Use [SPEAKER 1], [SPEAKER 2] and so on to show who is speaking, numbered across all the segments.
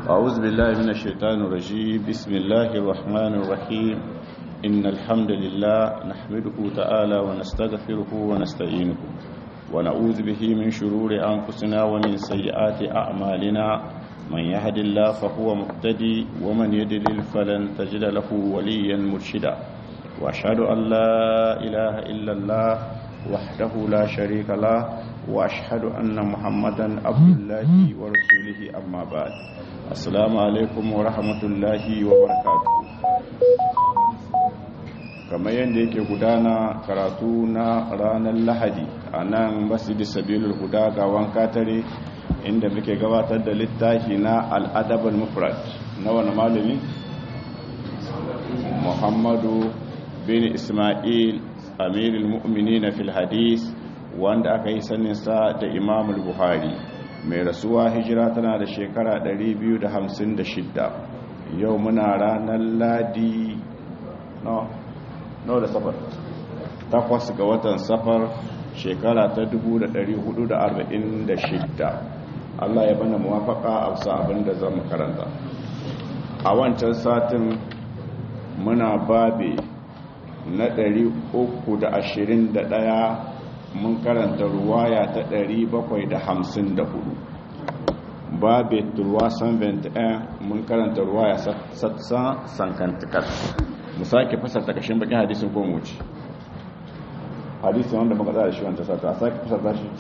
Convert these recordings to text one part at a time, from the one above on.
[SPEAKER 1] أعوذ بالله من الشيطان الرجيم بسم الله الرحمن الرحيم إن الحمد لله نحمده تعالى ونستغفره ونستعينه ونعوذ به من شرور أنفسنا ومن سيئات أعمالنا من يهد الله فهو مهتدي ومن يدلل فلن تجد له وليا مرشدا وأشهد أن لا إله إلا الله وحده لا شريك له وأشهد أن محمدا عبد الله ورسوله أما بعد السلام عليكم ورحمة الله وبركاته kamar yadda yake gudana karatu na ranar lahadi a nan masjidi sabilul huda ga wanka tare inda muke gabatar da littafi na al'adabal mufrad na wani malami muhammadu bin ismail amirul mu'mini na fil hadis wanda aka yi saninsa da imamul buhari mai rasuwa hijira tana da shekara 256 yau muna ranar ladi no no da safar takwas ga watan safar shekara ta 446 Allah ya bana muwafaka a wasu abin da zan karanta a wancan satin muna babe na 321 mun karanta ruwaya ta 754 babe turwa san 21 mun karanta ruwaya satsan sankantikar mu sake fasarta kashin bakin hadisin ko mu ci hadisin wanda muka tsara shi wanda sata a sake fasarta shi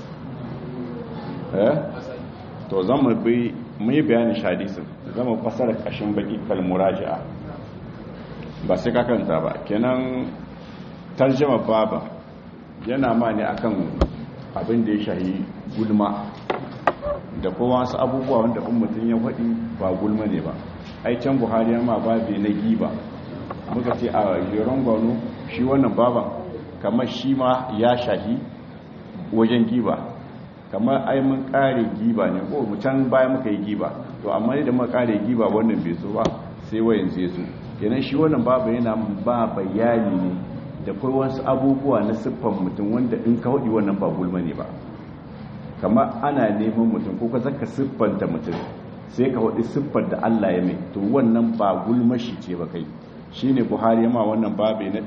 [SPEAKER 1] eh to zan mu bi mu yi bayanin shi hadisin zan mu fasara kashin baki kalmuraji'a ba sai ka kanta ba kenan tarjama baba yana ma ne akan abin da ya shahi gulma da kowa wasu abubuwa wanda in mutum ya faɗi ba gulma ne ba ai can buhari ma babe na giba muka ce a jeron gwano shi wannan baban kamar shi ma ya shahi wajen giba kamar ai mun kare giba ne ko mu can baya muka yi giba to amma da muka kare giba wannan bai so ba sai wayan zai so kenan shi wannan baban yana ba bayani ne da kai wasu abubuwa na siffan mutum wanda in ka hudi wannan ba gulma ne ba kamar ana neman mutum ko ka zaka siffanta mutum sai ka hudi siffar da Allah ya mai to wannan ba gulma shi ce ba kai shine buhari ma wannan babe na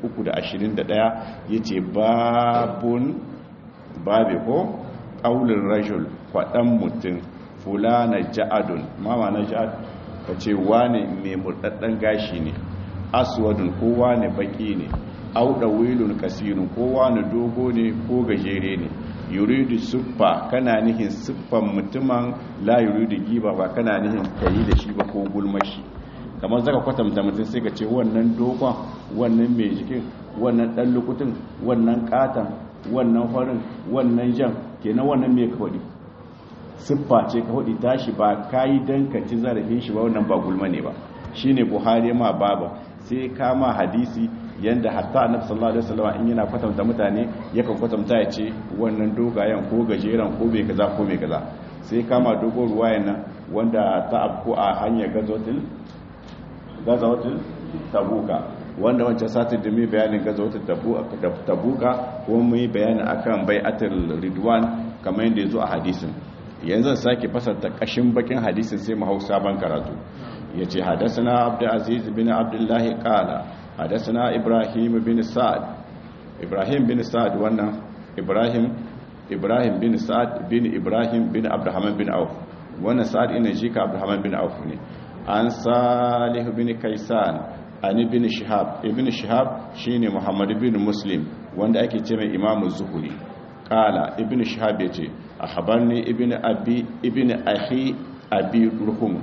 [SPEAKER 1] 321 yace babun babe ko qaulur rajul fadan mutum fulana ja'adun mama na ja'ad kace wane mai murdaddan gashi ne aswadun ko wane baki ne auda wilun kasirun ko wane dogo ne ko gajere ne yuridu suffa kana nihin siffan mutumin la yuridu giba ba kana nihin kayi da shi ba ko gulmashi kamar zaka kwatanta mutum sai ka ce wannan dogon wannan mai jikin wannan dan lukutun wannan katan wannan farin wannan jan kenan wannan mai ka faɗi siffa ce ka faɗi tashi ba kayi dan ka ci zarafin shi ba wannan ba gulma ne ba shine buhari ma baba sai kama hadisi yanda hatta annabi sallallahu alaihi wasallam in yana kwatanta mutane yakan kwatanta ya ce wannan dogayen ko gajeren ko bai kaza ko bai kaza sai kama dogon ruwayan nan wanda ta afko a hanyar gazotil gazawatul tabuka wanda wancan satin da mai bayanin gazawatul tabuka kuma mu yi bayani akan bai'atul ridwan kamar yadda yazo a hadisin yanzu sake fasarta kashin bakin hadisin sai mu hausa ban karatu yace hadathana abdul aziz bin abdullahi qala hadathana ibrahim bin sa'ad ibrahim bin sa'ad wannan ibrahim ibrahim bin sa'ad bin ibrahim bin abdurrahman bin auf wannan sa'ad ina jika abdurrahman bin auf ne an salih bin kaisan an ibn shihab ibn shihab shine muhammad bin muslim wanda ake ce mai imamu zuhuri kala ibn shihab yace ahbarni ibn abi ibn akhi abi ruhum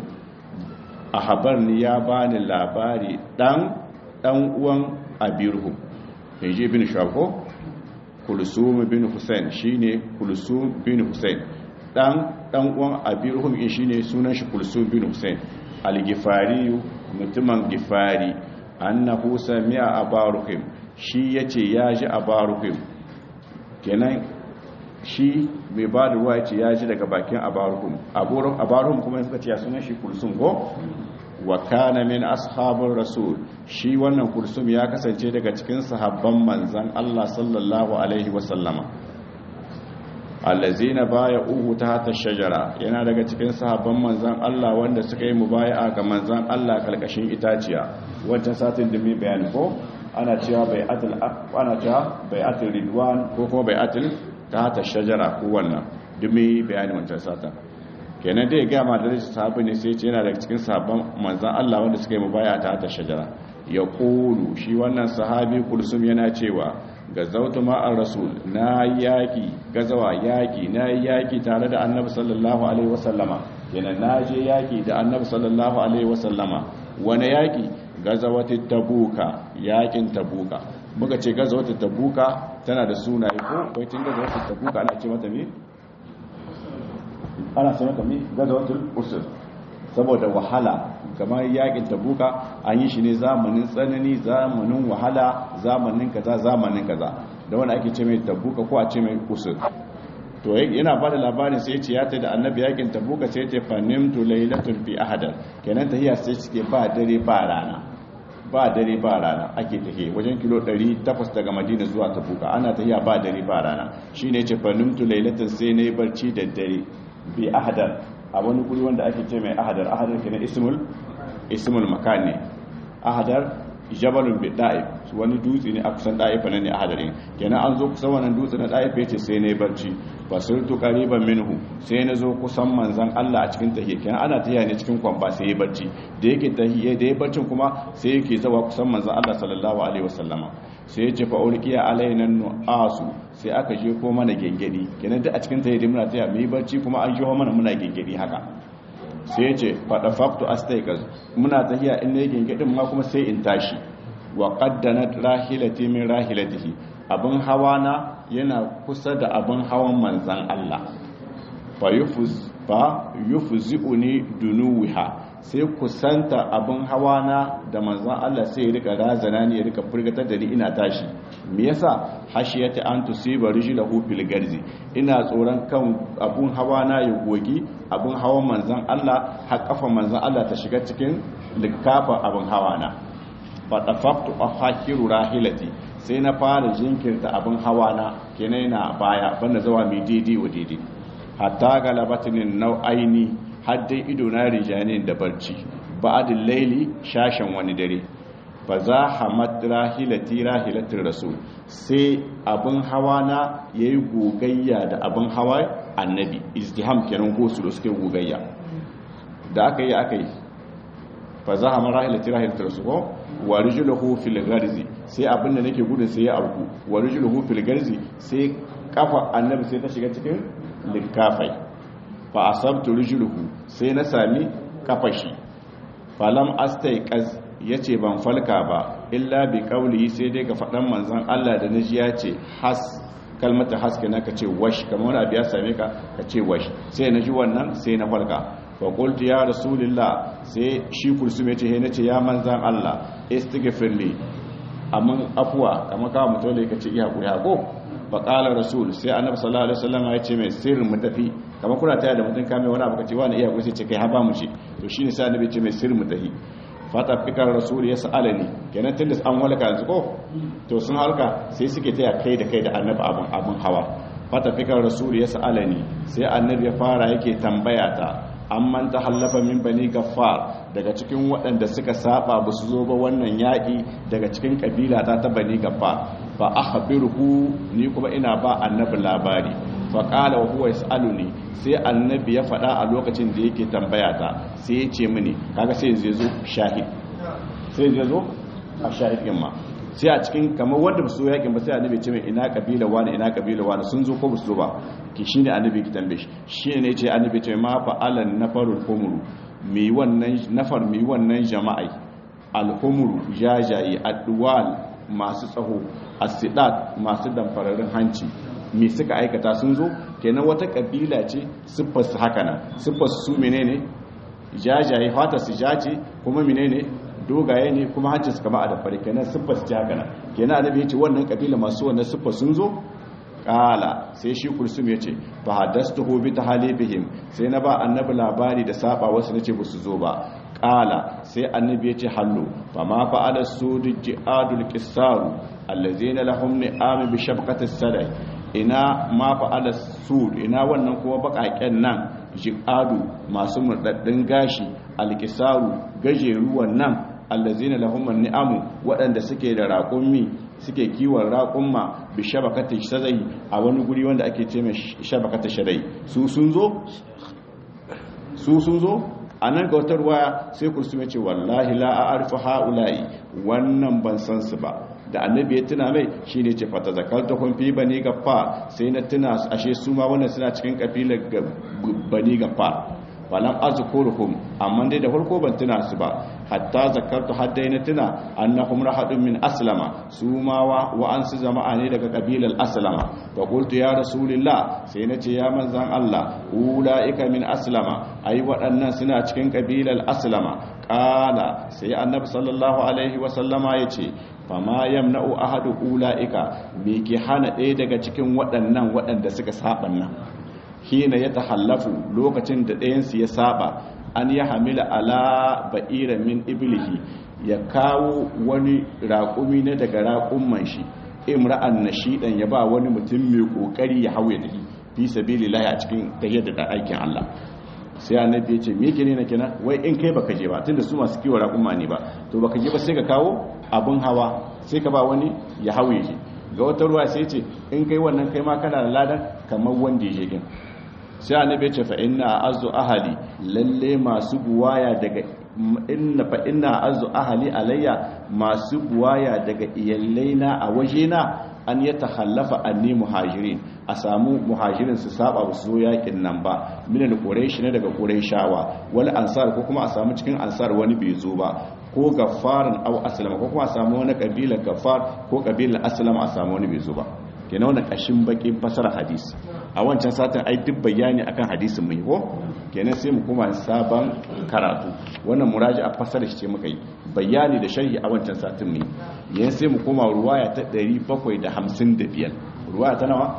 [SPEAKER 1] ahbarni ya bani labari dan dan uwan abi ruhum yaji ibn shihab ko kulsum bin husain shine kulsum bin husain dan dan uwan abi ruhum shine sunan shi kulsum bin husain algifari mutumin gifari annahu sami'a abaruhim shi yace ya ji abaruhim kenan shi mai ba da ruwa yace ya ji daga bakin abaruhum abaruhum kuma suka ce ya sunan shi kulsum ko wa kana min ashabur rasul shi wannan kulsum ya kasance daga cikin sahabban manzon Allah sallallahu alaihi wasallama allazina baya uhu ta hata shajara yana daga cikin sahabban manzan Allah wanda suka yi mubaya'a ga manzan Allah kalkashin itaciya wancan satin da mai bayani ko ana cewa bai'atul ana cewa bai'atul ridwan ko kuma bai'atul ta hata shajara ko wannan dumi bayani wancan satin kenan dai ga ma da sahabi ne sai ce yana daga cikin sahabban manzan Allah wanda suka yi mubaya'a ta hata shajara ya kulu shi wannan sahabi kulsum yana cewa gazautu ma'ar rasul na yaki gazawa yaki na yaki tare da annabi sallallahu alaihi wasallama yana na je yaki da annabi sallallahu alaihi wasallama wani yaki gazawati tabuka yakin tabuka muka ce gazawati tabuka tana da sunaye ko kai tun gazawati tabuka ana ce mata me ana ce mata me gazawatul usr saboda wahala kamar yakin tabuka an yi shi ne zamanin tsanani zamanin wahala zamanin kaza zamanin kaza da wanda ake ce mai tabuka ko a ce mai usur to yana bada labarin sai ce ya ta da annabi yakin tabuka sai ce fanimtu lailatul fi ahadar kenan tahiya sai cike ba dare ba rana ba dare ba rana ake tahiya wajen kilo 800 daga madina zuwa tabuka ana tahiya ba dare ba rana shine ce fanimtu lailatul sai nayi barci da dare bi ahadar a wani guri wanda ake ce mai ahadar ahadar kenan ismul ismul makan ne ahadar jabalun bi da'if wani dutse ne a kusan da'ifa ne ahadarin kenan an zo kusan wannan dutse na da'if yace sai ne barci fasultu qariban minhu sai na zo kusan manzon Allah a cikin tahiyya kenan ana tahiyya ne cikin kwamba sai ya barci da yake tahiyya da ya barcin kuma sai yake zawa kusan manzon Allah sallallahu alaihi wasallama sai ya ce fa ulqiya alaina nu'asu sai aka je ko mana gengedi kenan duk a cikin tahiyya muna tahiyya mu yi barci kuma an je mana muna gengedi haka sai ya ce faɗa faktu astaikas muna tahiya in ne gengedin ma kuma sai in tashi wa qaddanat rahilati min rahilatihi abin hawa na yana kusa da abin hawan manzan Allah fa yufuz fa yufzi'uni dunuha sai kusanta abin hawa na da manzan Allah sai ya rika razana ni ya rika furgatar da ni ina tashi me yasa hashiyati an tusiba rijlahu fil garzi ina tsoron kan abun hawa na ya gogi abun hawan manzan Allah har kafa manzan Allah ta shiga cikin likafa abun hawa na fa tafaqtu afakiru rahilati sai na fara jinkirta abun hawa na kenan na baya banda zawa mai daidai wa daidai hatta galabatin nau'aini har dai ido na rijanin da barci ba'adin laili shashen wani dare fa za hamad rahilati rahilatin rasul sai abin hawa na yayi gogayya da abin hawa annabi izdiham kenan gosu da suke gogayya da aka yi aka yi fa za hamad rahilati rahilatin rasul ko wa rijluhu fil garzi sai abin da nake gudun sai ya auku wa rijluhu fil garzi sai kafa annabi sai ta shiga cikin likafai fa asabtu rijluhu sai na sami kafashi falam astaiqaz yace ban falka ba illa bi qawli sai dai ga fadan manzon Allah da naji yace has kalmata haske na kace wash kamar wani abu ya same ka kace wash sai naji wannan sai na falka fa qultu ya rasulullah sai shi kulsum yace he nace ya manzon Allah istighfirli amma afwa kamar ka mutum da kace iya hakuri hako fa qala rasul sai annabi sallallahu alaihi wasallam ya ce mai sirrin mu tafi kamar kuna taya da mutum kame wani abu kace wani iya hakuri sai ce kai ha ba mu ce to shine sai annabi ce mai sirrin mu tafi fata fikar rasul ya sa'alani kenan tunda an walaka yanzu ko to sun halka sai suke taya kai da kai da annabi abun abun hawa fata fikar rasul ya sa'alani sai annabi ya fara yake tambaya ta amman ta hallafa min bani gaffar daga cikin waɗanda suka saba ba su zo ba wannan yaƙi daga cikin ƙabila ta ta bani gaffar fa akhbiruhu ni kuma ina ba annabi labari fa qala wa huwa yasaluni sai annabi ya faɗa a lokacin da yake tambaya ta sai ya ce mini kaga sai yanzu yazo shahid sai yanzu yazo a shahid din ma sai a cikin kamar wanda su yakin ba sai annabi ce mai ina kabila wani ina kabila wani sun zo ko ba su zo ba ki shine annabi ki tambaye shi shine ne ce annabi ce ma fa alan nafarul humuru mi wannan nafar mi wannan jama'i alhumuru jajayi adwal masu tsaho asidat masu damfararin hanci me suka aikata sun zo kenan wata kabila ce siffar su haka nan siffar su menene jajaye fata su jace kuma menene dogaye ne kuma hancin su kama a dafare kenan siffar su haka nan kenan annabi ya ce wannan kabila masu wannan siffar sun zo kala sai shi kulsum ya ce fa hadastuhu bi tahalibihim sai na ba annabi labari da saba wasu nace ba su zo ba kala sai annabi ya ce hallu fa ma fa'ala sudu ji'adul qisaru allazina lahum ni'am bi shabqati sadai ina ma fa'ala sud ina wannan kuma bakaken nan jiqadu masu murdaddin gashi alkisaru gajeruwan nan allazina lahum ni'amu waɗanda suke da raƙummi suke kiwon raƙumma bi shabakata shadai a wani guri wanda ake ce mai shabakata shadai su sun zo su sun zo a nan ga wata ruwaya sai kursu ce wallahi la a arfi ha'ula'i wannan ban san su ba da annabi ya tuna mai shi ne ce fata zakarta kumfi bani gaffa sai na tuna ashe su ma wannan suna cikin kafilar bani gaffa falam azkuruhum amma dai da farko ban tuna su ba hatta zakartu haddai na tuna annahum rahadun min aslama su ma wa wa an su jama'a ne daga kabilar aslama fa qultu ya rasulullah sai na ce ya manzan Allah ulaika min aslama ai waɗannan suna cikin kabilar aslama qala sai annabi sallallahu alaihi wa sallama yace fama yamna'u ahadu ulaika me ke hana ɗaya daga cikin waɗannan waɗanda suka saban nan hina ya tahallafu lokacin da ɗayansu ya saba an ya hamila ala ba'ira min iblihi ya kawo wani raƙumi na daga raƙumman shi imra'an nashidan ya ba wani mutum mai ƙoƙari ya hauye da fi sabilillahi a cikin tahiyyar da aikin Allah sai annabi ya ce me yake ne na kenan wai in kai baka je ba tunda su masu kiwo raƙumma ne ba to baka je ba sai ka kawo abun hawa sai ka ba wani ya hauye shi ga wata ruwa sai ce in kai wannan kai ma kana da ladan kamar wanda ya je din sai annabi ce fa inna azu ahli lalle masu buwaya daga inna fa inna azu ahli alayya masu buwaya daga iyallaina a wajena an ya takhallafa anni muhajirin a samu muhajirin su saba ba su zo yakin nan ba min al-quraish ne daga quraishawa wal ansar ko kuma a samu cikin ansar wani bai zo ba ko gafarin aw aslama ko kuma a samu wani kabila gafar ko kabilar aslama a samu wani bai zo ba kenan wannan kashin bakin fasara hadisi a wancan satin ai duk bayani akan hadisin mai ko kenan sai mu kuma sabon karatu wannan muraji a fasara shi ce muka yi bayani da sharhi a wancan satin mai yan sai mu koma ruwaya ta 755 ruwaya ta nawa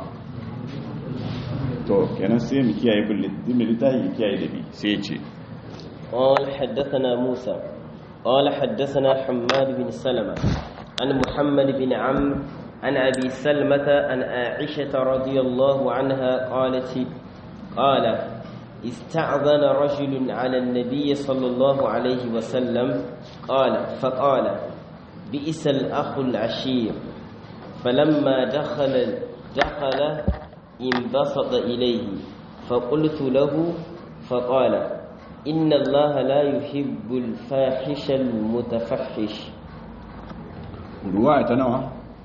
[SPEAKER 1] to kenan sai mu kiyaye bin littafi kiyaye da bi sai ya ce
[SPEAKER 2] قال حدثنا موسى قال حدثنا حماد بن سلمة عن محمد بن عمرو عن أبي سلمة عن عائشة رضي الله عنها قالت قال استعذن رجل على النبي صلى الله عليه وسلم قال فقال بئس الأخ العشير فلما دخل دخل انبسط إليه فقلت له فقال إن الله لا يحب الفاحش المتفحش
[SPEAKER 1] رواية نوع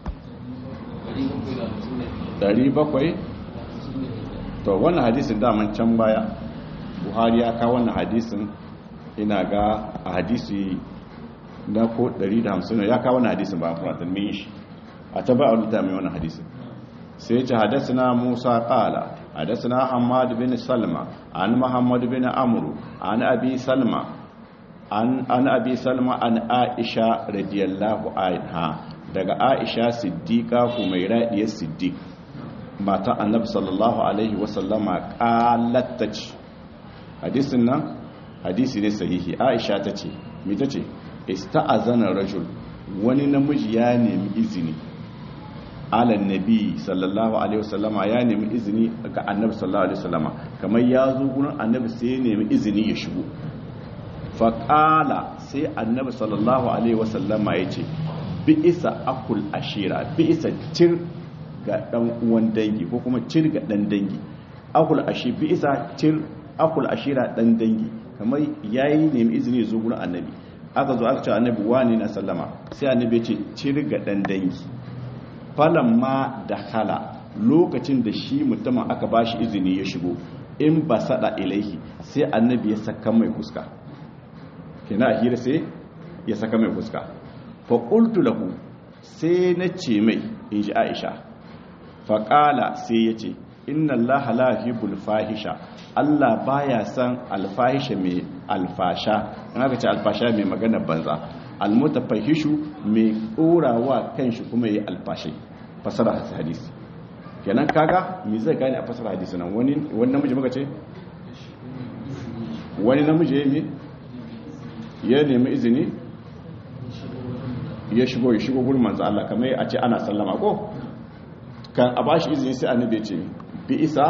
[SPEAKER 1] 700 to wannan hadisin daman can baya buhari ya kawo wannan hadisin ina ga a hadisi na ko 150 ya kawo wannan hadisin ba fatan min shi a ta ba a rubuta mai wannan hadisin sai ce hadasana musa qala hadasana hamad bin salma an muhammad bin amru an abi salma an an abi salma an aisha radiyallahu anha daga aisha siddiqa humaira diyar siddiq matan annabi sallallahu alaihi wasallama qalatta ce hadisin nan hadisi ne sahihi aisha ta ce me ta ce ista'azana rajul wani namiji ya nemi izini alan nabi sallallahu alaihi wasallama ya nemi izini ga annabi sallallahu alaihi wasallama kamar ya zo gurin annabi sai ya nemi izini ya shigo faƙala sai annabi sallallahu alaihi wasallama ya ce bi isa akul ashira bi isa cir ga dan uwan dangi ko kuma cir ga dan dangi akul ashi bi isa cir akul ashira dan dangi kamar yayi nemi izini zo gurin annabi aka zo aka ce annabi wani na sallama sai annabi ya ce cir ga dan dangi falamma da hala lokacin da shi mutumin aka bashi izini ya shigo in ba sada ilaihi sai annabi ya saka mai fuska kina hira sai ya saka mai fuska fa qultu lahu sai na ce mai in ji Aisha fa qala sai ya ce inna allaha la yuhibbul fahisha Allah baya san alfahisha mai alfasha in aka ce alfasha mai magana banza almutafahishu mai ɗorawa kanshi kuma yi alfashai fasara hadisi kenan kaga me zai gane a fasara hadisi nan wani wani namiji muka ce wani namiji ya yi ya nemi izini ya shigo ya shigo gurin manzo Allah kamar a ce ana sallama ko kan a bashi izini sai annabi ya ce bi isa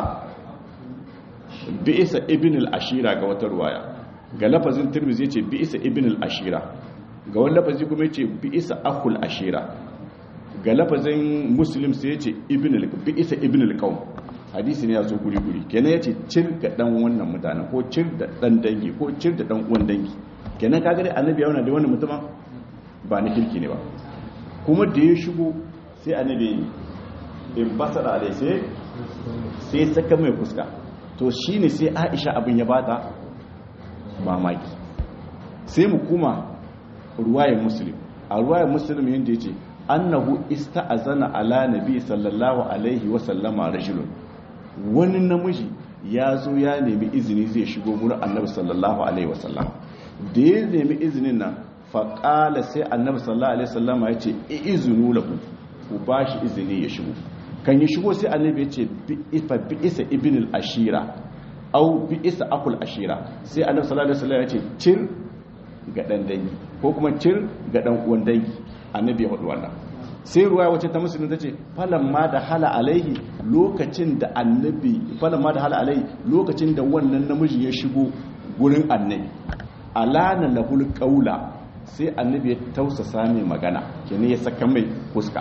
[SPEAKER 1] bi isa ibn al-ashira ga wata ruwaya ga lafazin tirmidhi ya ce bi isa ibn al-ashira ga wani lafazi kuma ya ce bi isa akhul ashira ga lafazin muslim sai ya ce ibn bi isa ibn al-qawm hadisi ne ya zo guri guri kenan ya ce cir ga dan wannan mutanen ko cir da dan dangi ko cir da dan uwan dangi kenan kaga dai annabi ya wannan da wannan mutumin ba na kirki ne ba kuma da ya shigo sai annabi in basara alai sai sai saka mai fuska to shine sai Aisha abin ya bata mamaki sai mu kuma ruwayar muslim a ruwayar muslim yanda yace annahu ista'azana ala nabi sallallahu alaihi wa sallama rajulun wani namiji ya zo ya nemi izini zai shigo gurin annabi sallallahu alaihi wa sallama da ya nemi izinin nan faƙala sai annabi sallallahu alaihi wasallama ya ce izinu lahu ku ba shi izini ya shigo kan yi shigo sai annabi ya ce bi isa ibn al-ashira au bi isa akul ashira sai annabi sallallahu alaihi wasallama ya ce cir ga dan dangi ko kuma cir ga dan uwan dangi annabi ya hudu wannan sai ruwa wacce ta musulun ta ce ma da hala alaihi lokacin da annabi ma da hala alaihi lokacin da wannan namiji ya shigo gurin annabi alana lahul qaula sai annabi ya tausasa mai magana kene ya saka mai fuska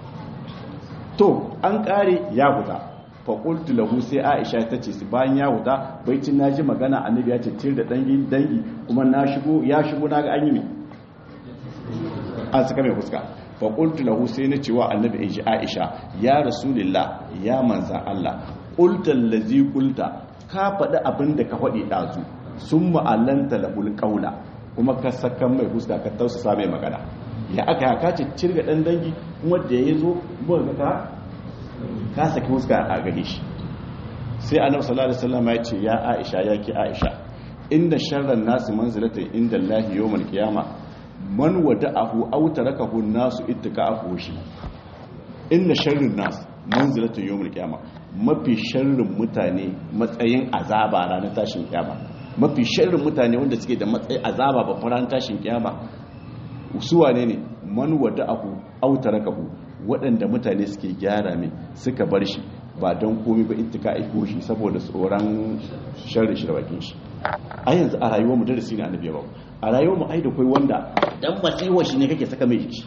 [SPEAKER 1] to an kare ya huta fa qultu lahu sai aisha ta ce bayan ya huta baicin naji magana annabi ya ce tir da dangi dangi kuma na shigo ya shigo naga an yi me an saka mai fuska fa qultu lahu sai na cewa annabi in ji aisha ya rasulullah ya manzan Allah qulta allazi qulta ka faɗi abin da ka faɗi ɗazu sun ma'allanta lahul ƙaula kuma ka sakan mai fuska ka tausasa mai magana ya aka ya kace cirga ɗan dangi kuma da ya zo buga ka ka saki fuska a gare shi sai annabi sallallahu alaihi wasallam ya ce ya Aisha ya ki Aisha inda sharran nasu manzilata inda Allah yawmal qiyama man wada'ahu aw tarakahu nasu ittika'ahu shi inda sharrin nas manzilata yawmal qiyama mafi sharrin mutane matsayin azaba ranar tashin kiyama mafi sharrin mutane wanda suke da matsayin azaba ba ranar tashin kiyama su wane ne man wada'ahu aw tarakahu waɗanda mutane suke gyara mai suka bar shi ba don komi ba ittika aiko shi saboda tsoron sharri shi da bakin shi a yanzu a rayuwar mu darasi ne annabi ba a rayuwar mu ai da kai wanda dan matsiwa shi ne kake saka mai shi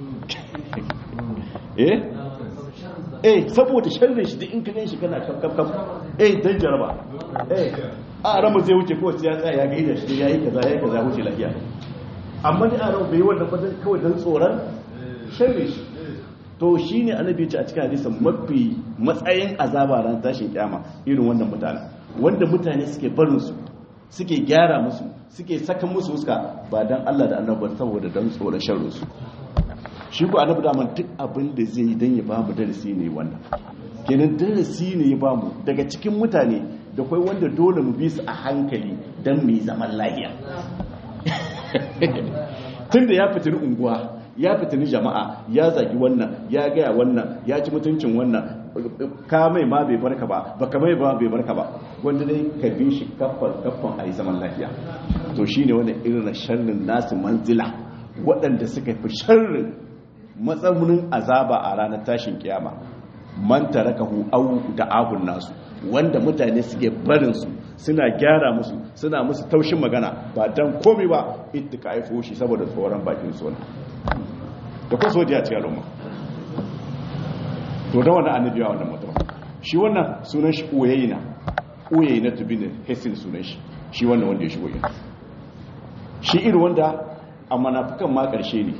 [SPEAKER 1] eh eh saboda sharri shi duk in ka gan shi kana kaf kaf kaf eh dan jaraba eh a ramu zai wuce ko sai ya tsaya ya gaida shi yayi kaza yayi kaza wuce lafiya amma ni a ramu bai wannan fatan kawai dan tsoron sharri shi to shi ne annabi ce a cikin hadisin mafi matsayin azaba ran tashin kyama irin wannan mutane wanda mutane suke barin su suke gyara musu suke saka musu fuska ba dan Allah da annabi saboda dan tsoron sharrin su shi ko annabi da man duk abin da zai dan ya bamu darasi ne wannan kenan darasi ne ya bamu daga cikin mutane da kai wanda dole mu bi su a hankali dan mu zaman lafiya tunda ya fitiri unguwa ya fitini jama'a ya zagi wannan ya gaya wannan ya ci mutuncin wannan ka mai ma bai barka ba baka mai ba bai barka ba wanda dai ka bi shi kaffan kaffan a yi zaman lafiya to shine wanda irin sharrin nasu manzila waɗanda suka fi sharrin matsamunin azaba a ranar tashin kiyama man tarakahu au da ahun nasu wanda mutane suke barin su suna gyara musu suna musu taushin magana ba dan komai ba ittika aifo shi saboda tsoron bakin su da kuma sojiya cikin al'umma to da wannan annabi ya wannan mutum shi wannan sunan shi uyayna uyayna tubin hesin sunan shi shi wannan wanda ya shigo yin shi irin wanda a manafikan ma karshe ne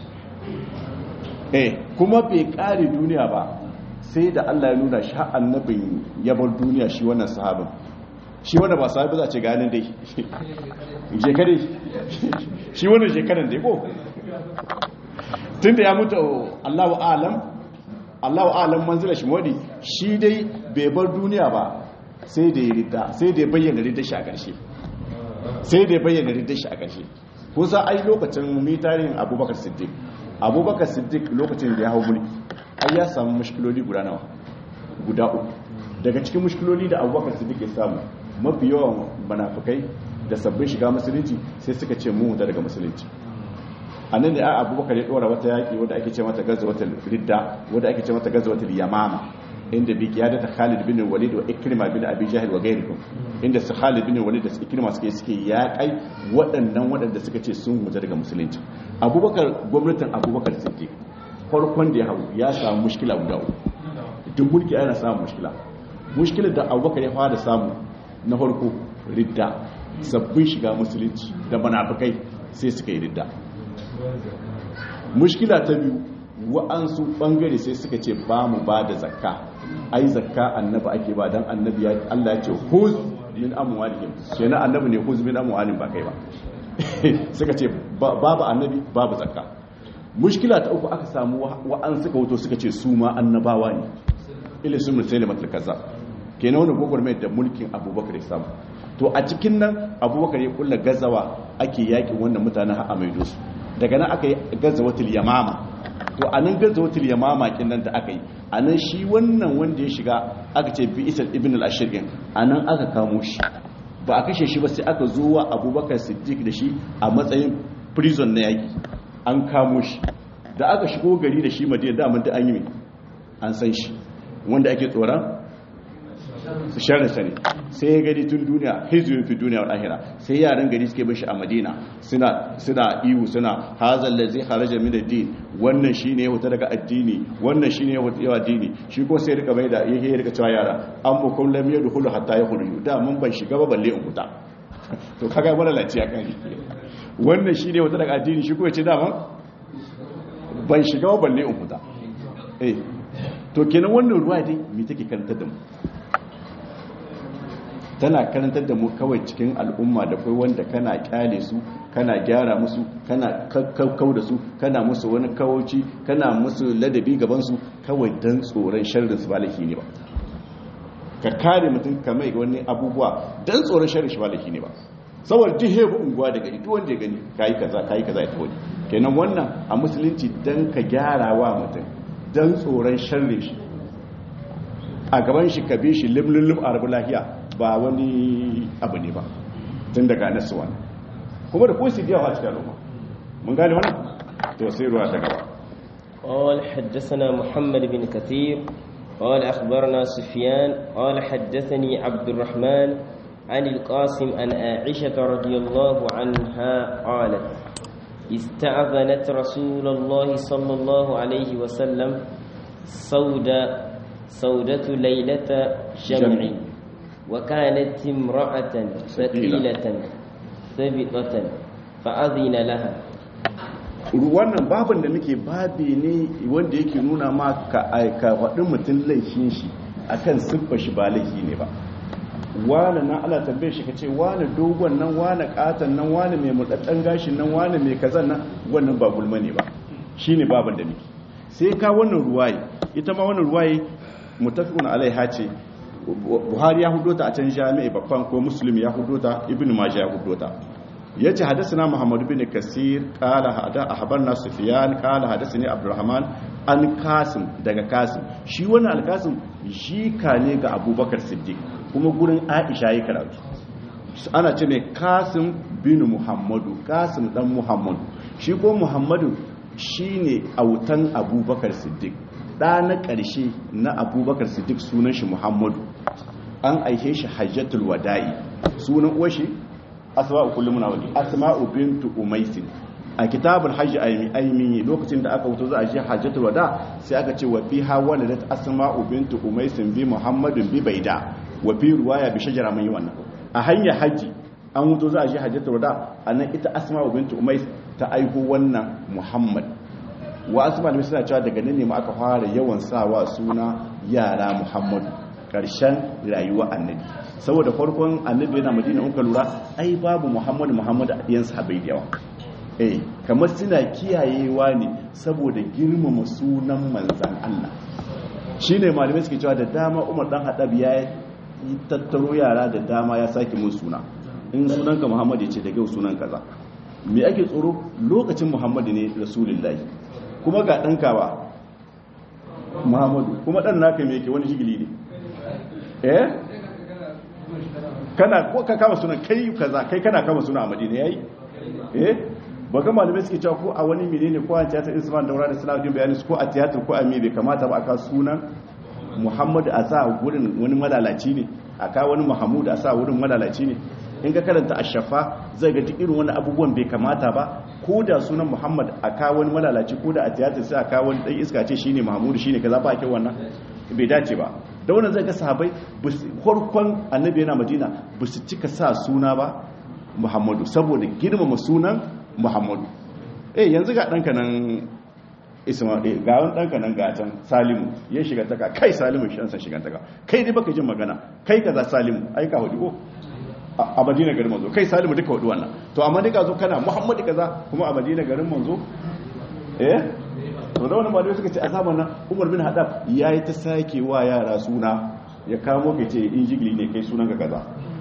[SPEAKER 1] eh kuma bai kare duniya ba sai da Allah ya nuna shi annabin ya bar duniya shi wannan sahabin shi wanda ba sahabi za a ce ganin dai shekare shi wannan shekaran dai ko tun da ya mutu allahu alam allahu alam manzila shi wadi shi dai bai bar duniya ba sai da ya rida sai da ya bayyana ridda shi a ƙarshe sai da ya bayyana ridda shi a ƙarshe kusa ai lokacin mitarin abubakar siddiq abubakar siddiq lokacin da ya hau mulki ai ya samu mushkiloli guda nawa guda uku daga cikin mushkiloli da abubakar siddiq ya samu mafi yawan manafukai da sabbin shiga musulunci sai suka ce mu daga musulunci a nan da a abubakar ya dora wata yaƙi wadda ake ce mata gazawatul ridda wadda ake ce mata gazawatul yamama inda bi kiyada ta Khalid bin Walid wa Ikrima bin Abi Jahl wa ghayruhum inda su Khalid bin Walid da su Ikrima suke suke yaƙai waɗannan waɗanda suka ce sun huta daga musulunci Abubakar gwamnatin Abubakar Siddiq farkon da ya hau ya samu mushkila guda uku duk mulki yana samun mushkila mushkilar da Abubakar ya fara samu na farko ridda sabbin shiga musulunci da munafikai sai suka yi ridda mushkila ta biyu wa'ansu bangare sai suka ce ba mu ba da zakka ai zakka annabi ake ba dan annabi ya Allah ya ce huz min amwalihim kenan annabi ne huz min amwalihim ba kai ba suka ce babu annabi babu zakka mushkila ta uku aka samu wa'an suka wuto suka ce su ma annabawa ne ilin sun mutai da matalkaza kenan wani gwagwarmai da mulkin abubakar ya samu to a cikin nan abubakar ya kulla gazawa ake yakin wannan mutanen a maido su daga nan aka yi gazawatul yamama to a nan gazawatul yamama kin nan da aka yi a nan shi wannan wanda ya shiga aka ce bi isal ibn al-ashir a nan aka kamo shi ba a kashe shi ba sai aka zo wa abubakar siddiq da shi a matsayin prison na yaki an kamo shi da aka shigo gari da shi madina da mun da an yi an san shi wanda ake tsoron su sharar sani sai ya gani tun duniya hizuyin fi duniya wa ahira sai yaran gari suke bashi a madina suna suna iwu suna hazal ladzi kharaja min ad-din wannan shine ya huta daga addini wannan shine ya huta addini shi ko sai rika bai da yake rika cewa yara an bu kun lam yadkhulu hatta yakhruju da mun ban shiga ba balle in huta to kaga wala laciya kan wannan shine ya huta daga addini shi ko ya ce da ban shiga ba balle in huta eh to kenan wannan ruwa dai me take karantar da mu tana karantar da mu kawai cikin al'umma da kai wanda kana kyale su kana gyara musu kana kakkau da su kana musu wani kawoci kana musu ladabi gaban su kawai dan tsoron sharrin su balaki ne ba ka kare mutum ka mai wani abubuwa dan tsoron sharrin shi balaki ne ba saboda jihe bu unguwa da gari duk wanda ya gani kai kaza kai kaza ya tawo kenan wannan a musulunci dan ka gyara wa mutum dan tsoron sharrin shi a gaban shi ka bi shi limlulum a rabu lahiya ba wani abu ne ba tun daga nasu wani kuma da kuwa su biya wa cikin al'umma mun gane wani to sai ruwa ta gaba
[SPEAKER 2] قال حدثنا محمد بن كثير قال أخبرنا سفيان قال حدثني عبد الرحمن عن القاسم عن عائشة رضي الله عنها قالت استأذنت رسول الله صلى الله عليه وسلم سودة سودة ليلة جمع وكانت امرأة ثقيلة ثبطة فأذن لها
[SPEAKER 1] wannan babin da muke babi ne wanda yake nuna ma ka aika faɗin mutum laifin shi akan siffa shi ba laifi ne ba wane na ala tambaye shi ka ce wane dogon nan wane katon nan wane mai murɗaɗɗen gashin nan wane mai kazan nan wannan ba gulma ne ba shi ne babin da muke sai ka wannan ruwaye ita ma wannan ruwaye mutafiqun alaiha ce buhari ya hudo ta a can jami'i babban ko muslim ya hudo ta ibn majah ya hudo ta yace hadathana muhammad bin kasir qala hada ahbarna sufyan qala hadathani abdurrahman an kasim daga kasim shi wannan alkasim shi ka ne ga abubakar siddiq kuma gurin aisha ya karatu ana ce ne kasim bin muhammadu kasim dan muhammadu shi ko muhammadu shine autan abubakar siddiq ɗa na ƙarshe na abubakar siddiq sunan shi muhammadu an aike shi hajjatul wada'i sunan uwa shi asma'u kullum muna wani asma'u bintu umaisin a kitabul hajji aimi lokacin da aka wuto za a je hajjatul wada sai aka ce wa fi hawaladat asma'u bintu umaisin bi muhammadin bi baida wa fi ruwaya bi shajara mai wannan a hanyar hajji an wuto za a je hajjatul wada anan ita asma'u bintu umais ta aiko wannan muhammad wa asu malamai suna cewa daga nan ne ma aka fara yawan sawa suna yara muhammadu karshen rayuwa annabi saboda farkon annabi yana madina in ka lura ai babu muhammadu muhammadu a ɗiyan sahabai da yawa eh kamar suna kiyayewa ne saboda girmama sunan manzan Allah shine malamai suke cewa da dama Umar dan Hadab ya yi tattaro yara da dama ya sake mun suna in sunanka Muhammadu ya ce daga sunan kaza me ake tsoro lokacin Muhammadu ne rasulullahi kuma ga ɗanka ba muhammadu kuma ɗan naka mai ke wani shigili ne eh kana ko ka kama suna kai kaza kai kana kama suna a madina yayi eh ba ga malamai suke cewa ko a wani menene ko a tiyatar isman daura da salahuddin bayani ko a tiyatar ko a me bai kamata ba a ka sunan muhammadu a sa wurin wani malalaci ne a ka wani muhammadu a sa wurin malalaci ne in ka karanta a shafa zai ga duk irin wani abubuwan bai kamata ba ko da sunan muhammad a ka wani malalaci ko da a tiyatar sai a ka wani dan iska ce shine muhammadu shine kaza ba kyau wannan bai dace ba da wannan zai ga sahabbai farkon annabi yana madina ba su cika sa suna ba muhammadu saboda girmama sunan muhammadu eh yanzu ga ɗanka nan ismail ga wani ɗanka nan gatan salimu ya shiga taka kai salimu shi ansa shiga taka kai dai baka jin magana kai kaza salimu ai ka hudu ko a madina garin manzo kai salimu duka hudu wannan to amma duka zo kana muhammadu kaza kuma a madina garin manzo eh to da wani malamai suka ce a zamanin umar bin hadab ya yi ta sake wa yara suna ya kamo ka ce in jigili ne kai sunan ka kaza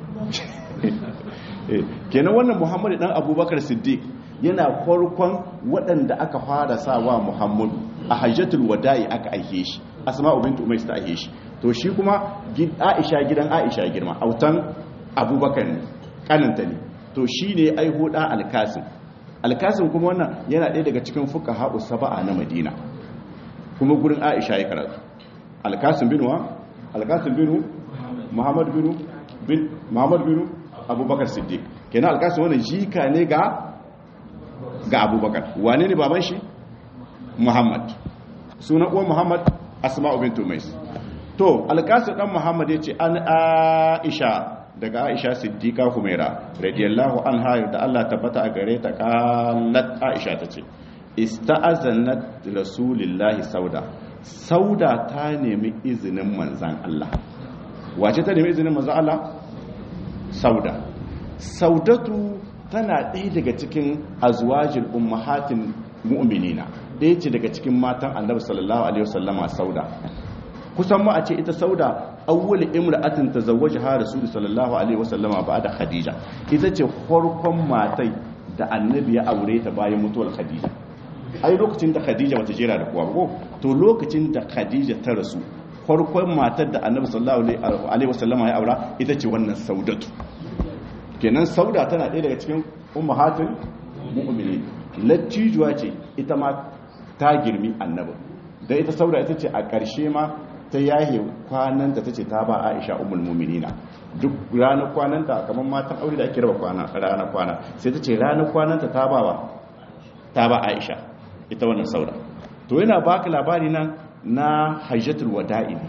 [SPEAKER 1] kenan wannan muhammadu dan abubakar siddiq yana farkon waɗanda aka fara sawa muhammadu a hajjatul wada'i aka aike shi asma'u bint umais ta aike shi to shi kuma aisha gidan aisha girma autan abubakar ne kananta ne to shi ne aiho da alkasim alkasim kuma wannan yana ɗaya daga cikin fuka haɓu saba'a na madina kuma gurin aisha ya karatu alkasim binu wa alkasim binu muhammad binu bin muhammad binu abubakar siddiq kenan alkasim wannan jika ne ga ga abubakar wane ne baban shi muhammad sunan uwan muhammad asma'u bintu mais to alkasim dan muhammad ya ce an aisha daga aisha siddiqa humaira radiyallahu anha da Allah tabbata a gare ta qalat aisha tace ista'azanat rasulillahi sauda sauda ta nemi izinin manzan Allah wace ta nemi izinin manzan Allah sauda saudatu tana ɗaya daga cikin azwajin ummahatin mu'minina ɗaya ce daga cikin matan annabi sallallahu alaihi wasallama sauda kusan ma a ce ita sauda awwal imra'atin tazawwajaha rasul sallallahu alaihi wasallama ba'da khadija ita ce farkon matai da annabi ya aure ta bayan mutuwar khadija ai lokacin da khadija bata jera da kowa ko to lokacin da khadija ta rasu farkon matar da annabi sallallahu alaihi wasallama ya aura ita ce wannan saudatu kenan sauda tana ɗaya daga cikin ummahatul mu'minin lattijuwa ce ita ma ta girmi annabi dan ita sauda ita ce a ƙarshe ma ta yahe kwananta ta ce ta ba aisha umul muminina duk ranar kwananta kamar matan aure da ake raba kwana ranar kwana sai ta ce ranar kwananta ta ba wa ta ba aisha ita wannan sauda to yana baka labari nan na hajjatul wada'i ne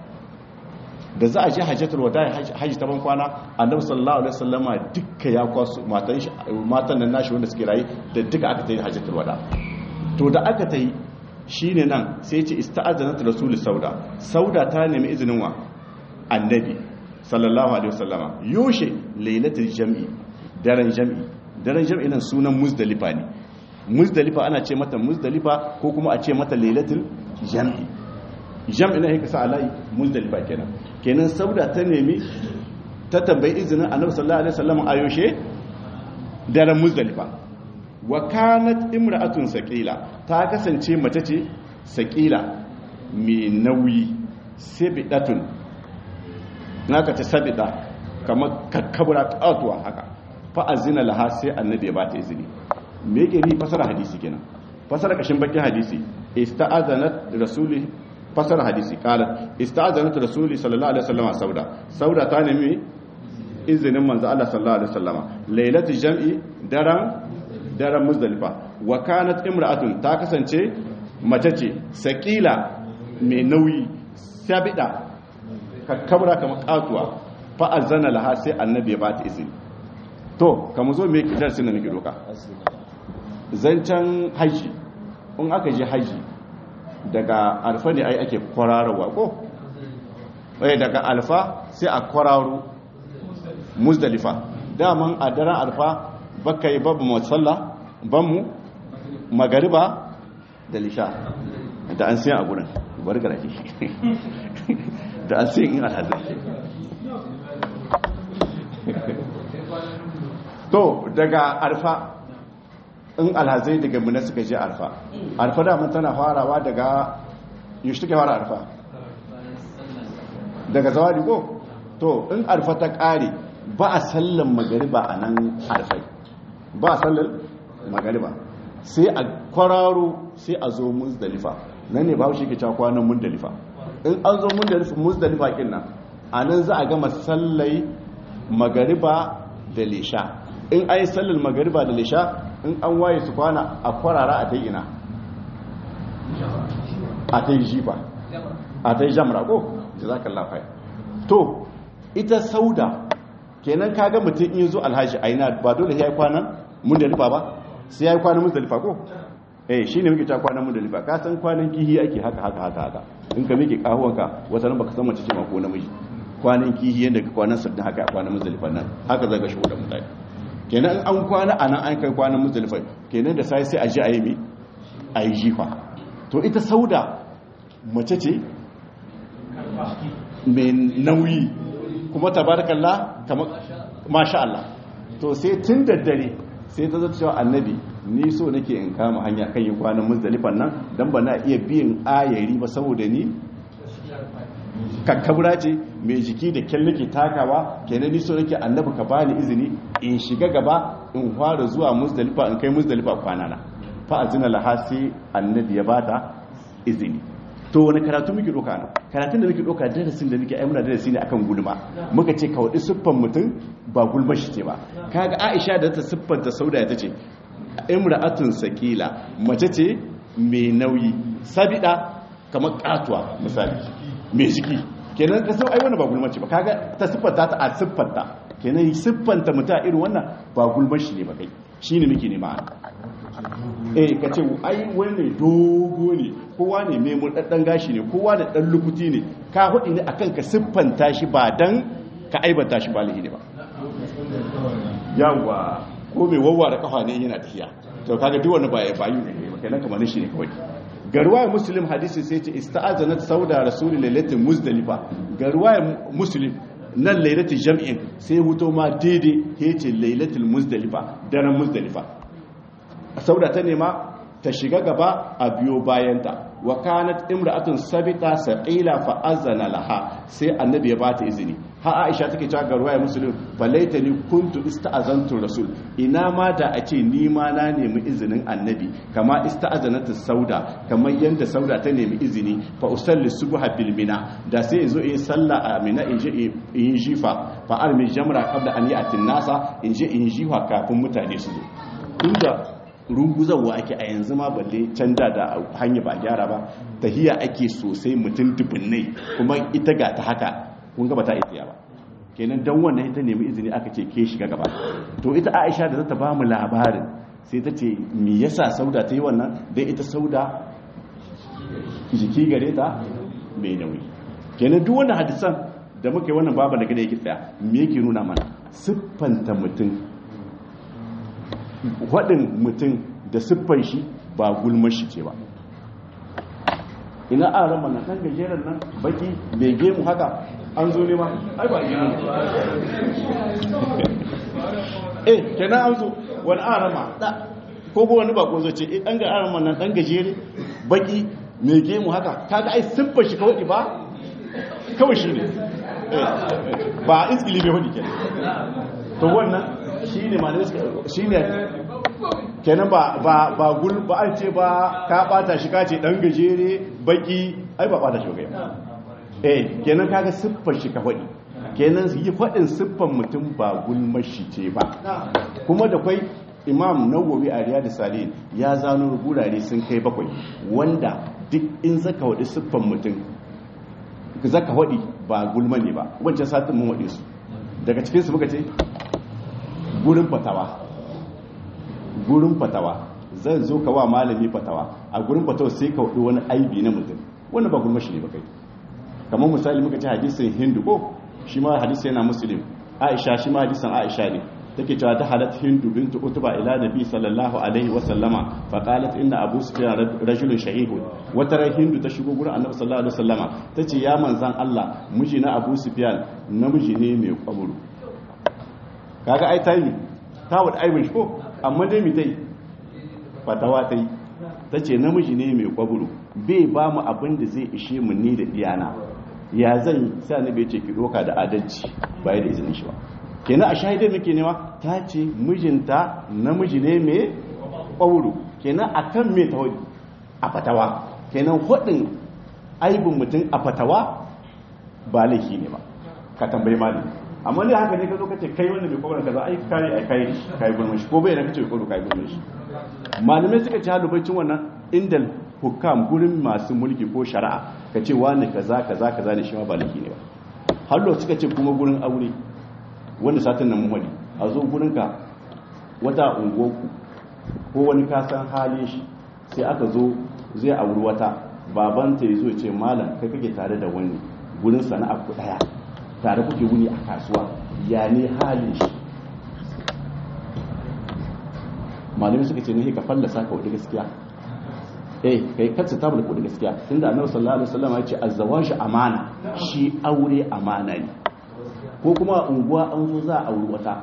[SPEAKER 1] da za a je hajjatul wada'i hajji ta ban kwana annabi sallallahu alaihi wasallama dukka ya kwasu matan shi matan nan nashi wanda suke rayi da duka aka tayi hajjatul wada to da aka tayi shine nan sai ce ista'azanat rasul sauda sauda ta nemi izinin wa annabi sallallahu alaihi wasallama yoshe lailatul jam'i daren jam'i daren jam'i nan sunan muzdalifa ne muzdalifa ana ce mata muzdalifa ko kuma a ce mata lailatul jam'i jam'i na haka sa alai muzdalifa kenan kenan sauda ta nemi ta tambayi izinin annabi sallallahu alaihi wasallama a yoshe daren muzdalifa wa kanat imra'atun saqila ta kasance mace ce saqila mai nauyi sabidatun naka ta sabida kamar kakkabura katuwa haka fa azina laha sai annabi ya ba ta izini me yake ni fasara hadisi kenan fasara kashin bakin hadisi ista'azanat rasuli fasara hadisi qalat ista'azanat rasuli sallallahu alaihi wasallam sauda sauda ta nemi izinin manzo Allah sallallahu alaihi wasallama lailatul jam'i daran daren muzdalifa wa kanat imra'atun ta kasance mace ce sakila mai nauyi sabida kakkabra kamar katuwa fa azana laha sai annabi ya bata izini to kamar zo me darasin da nake doka zancen haji in aka je haji daga alfa ne ai ake kwararwa ko eh daga alfa sai a kwararo muzdalifa daman a daren alfa baka yi babu matsala banmu magariba da lisha da an siya a gudun bari garake da an siya in alhazai to daga arfa in alhazai daga muna suka je arfa arfa daman tana farawa daga yaushe take fara arfa daga zawadi ko to in arfa ta kare ba a sallan magariba a nan arfai ba a sallar magariba sai a kwararo sai a zo muzdalifa nan ne ba shi ke cewa kwanan muzdalifa in an zo muzdalifa muzdalifa kin nan a nan za a gama sallai magariba da lisha in an yi sallar magariba da lisha in an waye su kwana a kwarara a ta ina a ta yi jifa a ta yi jamra ko jazakallahu khair to ita sauda kenan kaga mutum in zo alhaji aina ba dole ya yi kwanan muzdalifa ba sai ya yi kwanan muzdalifa ko eh shine muke ta kwanan muzdalifa ka san kwanan kihi ake haka haka haka haka in ka miƙe kahuwanka wata nan baka san mace ce ma ko namiji kwanan kihi yadda ka kwanan sabbin haka a kwanan muzdalifa nan haka zaga shi da mutane kenan an kwana a nan an kai kwanan muzdalifa kenan da sai sai a ji a yi mi a yi jifa to ita sauda mace ce mai nauyi kuma tabarakallah kamar masha Allah to sai tun da dare sai ta zata cewa annabi ni so nake in kama hanya kan yi kwanan muzdalifan nan dan ba na iya biyan ayari ba saboda ni kakkabura ce mai jiki da kyan nake takawa kenan ni so nake annabi ka bani izini in shiga gaba in fara zuwa muzdalifa in kai muzdalifa kwana na fa azina laha sai annabi ya bata izini to wani karatu muke doka nan karatun da muke doka darasin da muke ai muna darasi ne akan gulma muka ce ka wadi siffan mutum ba gulma shi ce ba kaga Aisha da ta siffanta Sauda ta ce imra'atun sakila mace ce mai nauyi sabida kamar katuwa misali mai jiki kenan ka sau ai wannan ba gulma ce ba kaga ta siffanta ta a siffanta kenan siffanta mutum a irin wannan ba gulma shi ne ba kai shine muke nema eh ka ce ai wani dogo ne kowa ne mai murɗaɗɗen gashi ne kowa da ɗan lukuti ne ka hudu ne akan ka siffanta shi ba dan ka aibata shi ba lihi ne ba yawwa ko mai wawwa da kafa ne yana tafiya to kaga duk wani baya bayu ne ba kenan kamar shi ne kawai garwaya muslim hadisi sai ce ista'azanat sauda rasulul lailatul muzdalifa garwaya muslim nan lailatul jam'in sai huto ma daidai yace lailatul muzdalifa daren muzdalifa sauda ta nema ta shiga gaba a biyo bayanta wa kanat imra'atun sabita saqila fa azana laha sai annabi ya bata izini ha aisha take cewa ga ruwaya muslim falaitani kuntu ista'azantu rasul ina ma da a ce ni ma na nemi izinin annabi kama ista'azanatu sauda kamar yanda sauda ta nemi izini fa usalli subha bil mina da sai yazo in sallah a mina in je in jifa fa armi jamra qabla an ya'ti nasa in je in jifa kafin mutane su zo inda runguzarwa ake a yanzu ma balle canja da hanya ba gyara ba tahiya ake sosai mutum dubunnai kuma ita ga ta haka kun gaba ta iya ba kenan dan wannan ita nemi izini aka ce ke shiga gaba to ita Aisha da zata ba mu labarin sai ta ce me yasa Sauda ta yi wannan dai ita Sauda jiki gare ta mai nauyi kenan duk wannan hadisan da muka yi wannan babu daga da yake tsaya me yake nuna mana siffanta mutum waɗin mutum da siffan shi ba gulmar shi ce ba ina a rama na kan gajeren nan baki bai gemu haka an zo nema ai ba gemu eh kenan an zo wani a rama ko ko wani bako zo ce eh ɗan ga arama nan ɗan gajere baki mai gemu haka kaga ai siffar shi kawai ba kawai shi ne ba iskili bai hudu kenan to wannan shi ne ma shi ne kenan ba ba ba gul ba an ce ba ka bata shi ka ce dan gajere baki ai ba bata shi ba eh kenan kaga siffar shi ka faɗi kenan yi faɗin siffar mutum ba gulmashi ce ba kuma da kwai imam nawawi a riyadu salih ya zano gurare sun kai bakwai wanda duk in zaka waɗi siffar mutum zaka waɗi ba gulma ne ba wancan satin mun waɗe su daga cikinsu muka ce gurin fatawa gurin fatawa zan zo ka wa malami fatawa a gurin fatawa sai ka wadi wani aibi na mutum wannan ba gulmashi ne ba kai kamar misali muka ce hadisin hindu ko shi ma hadisi yana muslim aisha shi ma hadisin aisha ne take cewa ta halat hindu bintu utba ila nabi sallallahu alaihi wa sallama fa qalat inna abu sufyan rajulun shahihun wata ran hindu ta shigo gurin annabi sallallahu alaihi wa sallama tace ya manzan Allah miji na abu sufyan namiji ne mai kwaburu kaga ai tayi ta wada aibin shi ko amma dai mi tai fatawa tai tace namiji ne mai kwaburu bai ba mu abin da zai ishe mu ni da iyana ya zan sai annabi ya ce ki doka da adalci bai da izinin shi ba kenan a shahidai muke nema ta ce mijinta namiji ne mai ƙwauro kenan a kan mai ta a fatawa kenan hudin aibin mutum a fatawa ba laifi ne ba ka tambayi malami amma ne haka ne ka zo ka ce kai wanda mai kwamar kaza ai kai ai kai kai gulmin shi ko bai da kace ko kai gulmin shi malamai suka ci halubacin wannan indal hukam gurin masu mulki ko shari'a ka ce wani kaza kaza kaza ne shi ma ba laifi ne ba hallo suka ce kuma gurin aure wanda satin nan muhadi a zo gurin ka wata ungoku ko wani kasan halin shi sai aka zo zai auri wata babanta ya zo ce malam kai kake tare da wani gurin sana'a ku daya tare kuke wuni a kasuwa ya ne halin shi malami suka ce ne ka fallasa ka wadda gaskiya eh kai katsa ta bulku da gaskiya tunda annabi sallallahu alaihi wasallam ya ce azzawaju amana shi aure amana ne ko kuma unguwa an zo za a auri wata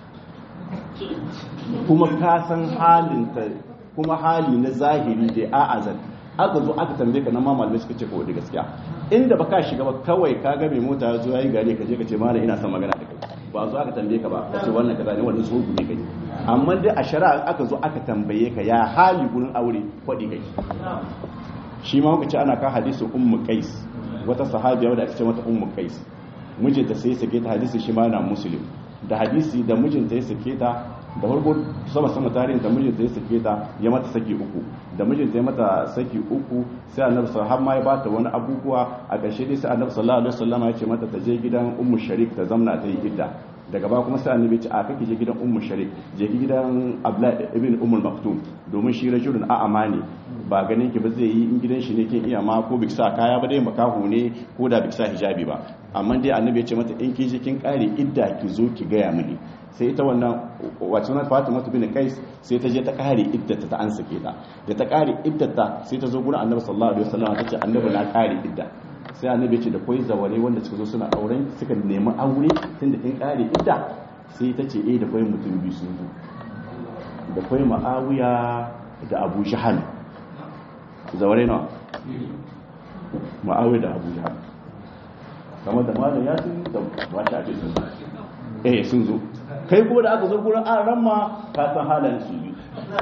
[SPEAKER 1] kuma ka san halin ta kuma hali na zahiri da a'azan aka zo aka tambaye ka nan ma malamai suka ce ko da gaskiya inda ba ka shiga ba kawai ka ga mai mota ya zo yayi gare ka je ka ce malam ina son magana da kai ba zo aka tambaye ka ba ka ce wannan kaza ne wannan so ne kai amma dai a shari'a aka zo aka tambaye ka ya hali gurin aure kwadi kai shi ma muka ce ana ka hadisi ummu qais wata sahabiya wadda ake ce mata ummu qais mijinta sai sake ta hadisi shi ma na muslim da hadisi da mijinta ya sake ta da farko sama sama tarihin da mijinta ya sake ta ya mata saki uku da mijinta ya mata saki uku sai annabi sallallahu har ma ya bata wani abubuwa a ƙarshe dai sai annabi sallallahu alaihi wasallam ya ce mata ta je gidan ummu sharik ta zamna ta yi idda daga ba kuma sai annabi ya ce a kake je gidan ummu sharik je ki gidan abla ibn ummul maktum domin shi rajulun a amani ba ganin ki ba zai yi in gidan shi ne kin iya ma ko biksa kaya ba dai makahu ne ko da biksa hijabi ba amma dai annabi ya ce mata in ki je kin kare idda ki zo ki gaya mini sai ita wannan wacce na fatima bin kais sai ta je ta kare iddata ta an sake ta da ta kare iddata sai ta zo gurin annabi sallallahu alaihi wasallam ta ce annabi na kare idda sai annabi ya ce da koi zaware wanda suka zo suna auren suka nemi aure tunda kin kare idda sai ta ce eh da koi mutum biyu sun zo da koi ma'awiya da abu jahal zaware nawa ma'awiya da abu jahal kamar da malam ya sun da ba ta ce sun eh sun zo kai kuma da aka zo gurin an ramma ka san halayen su yi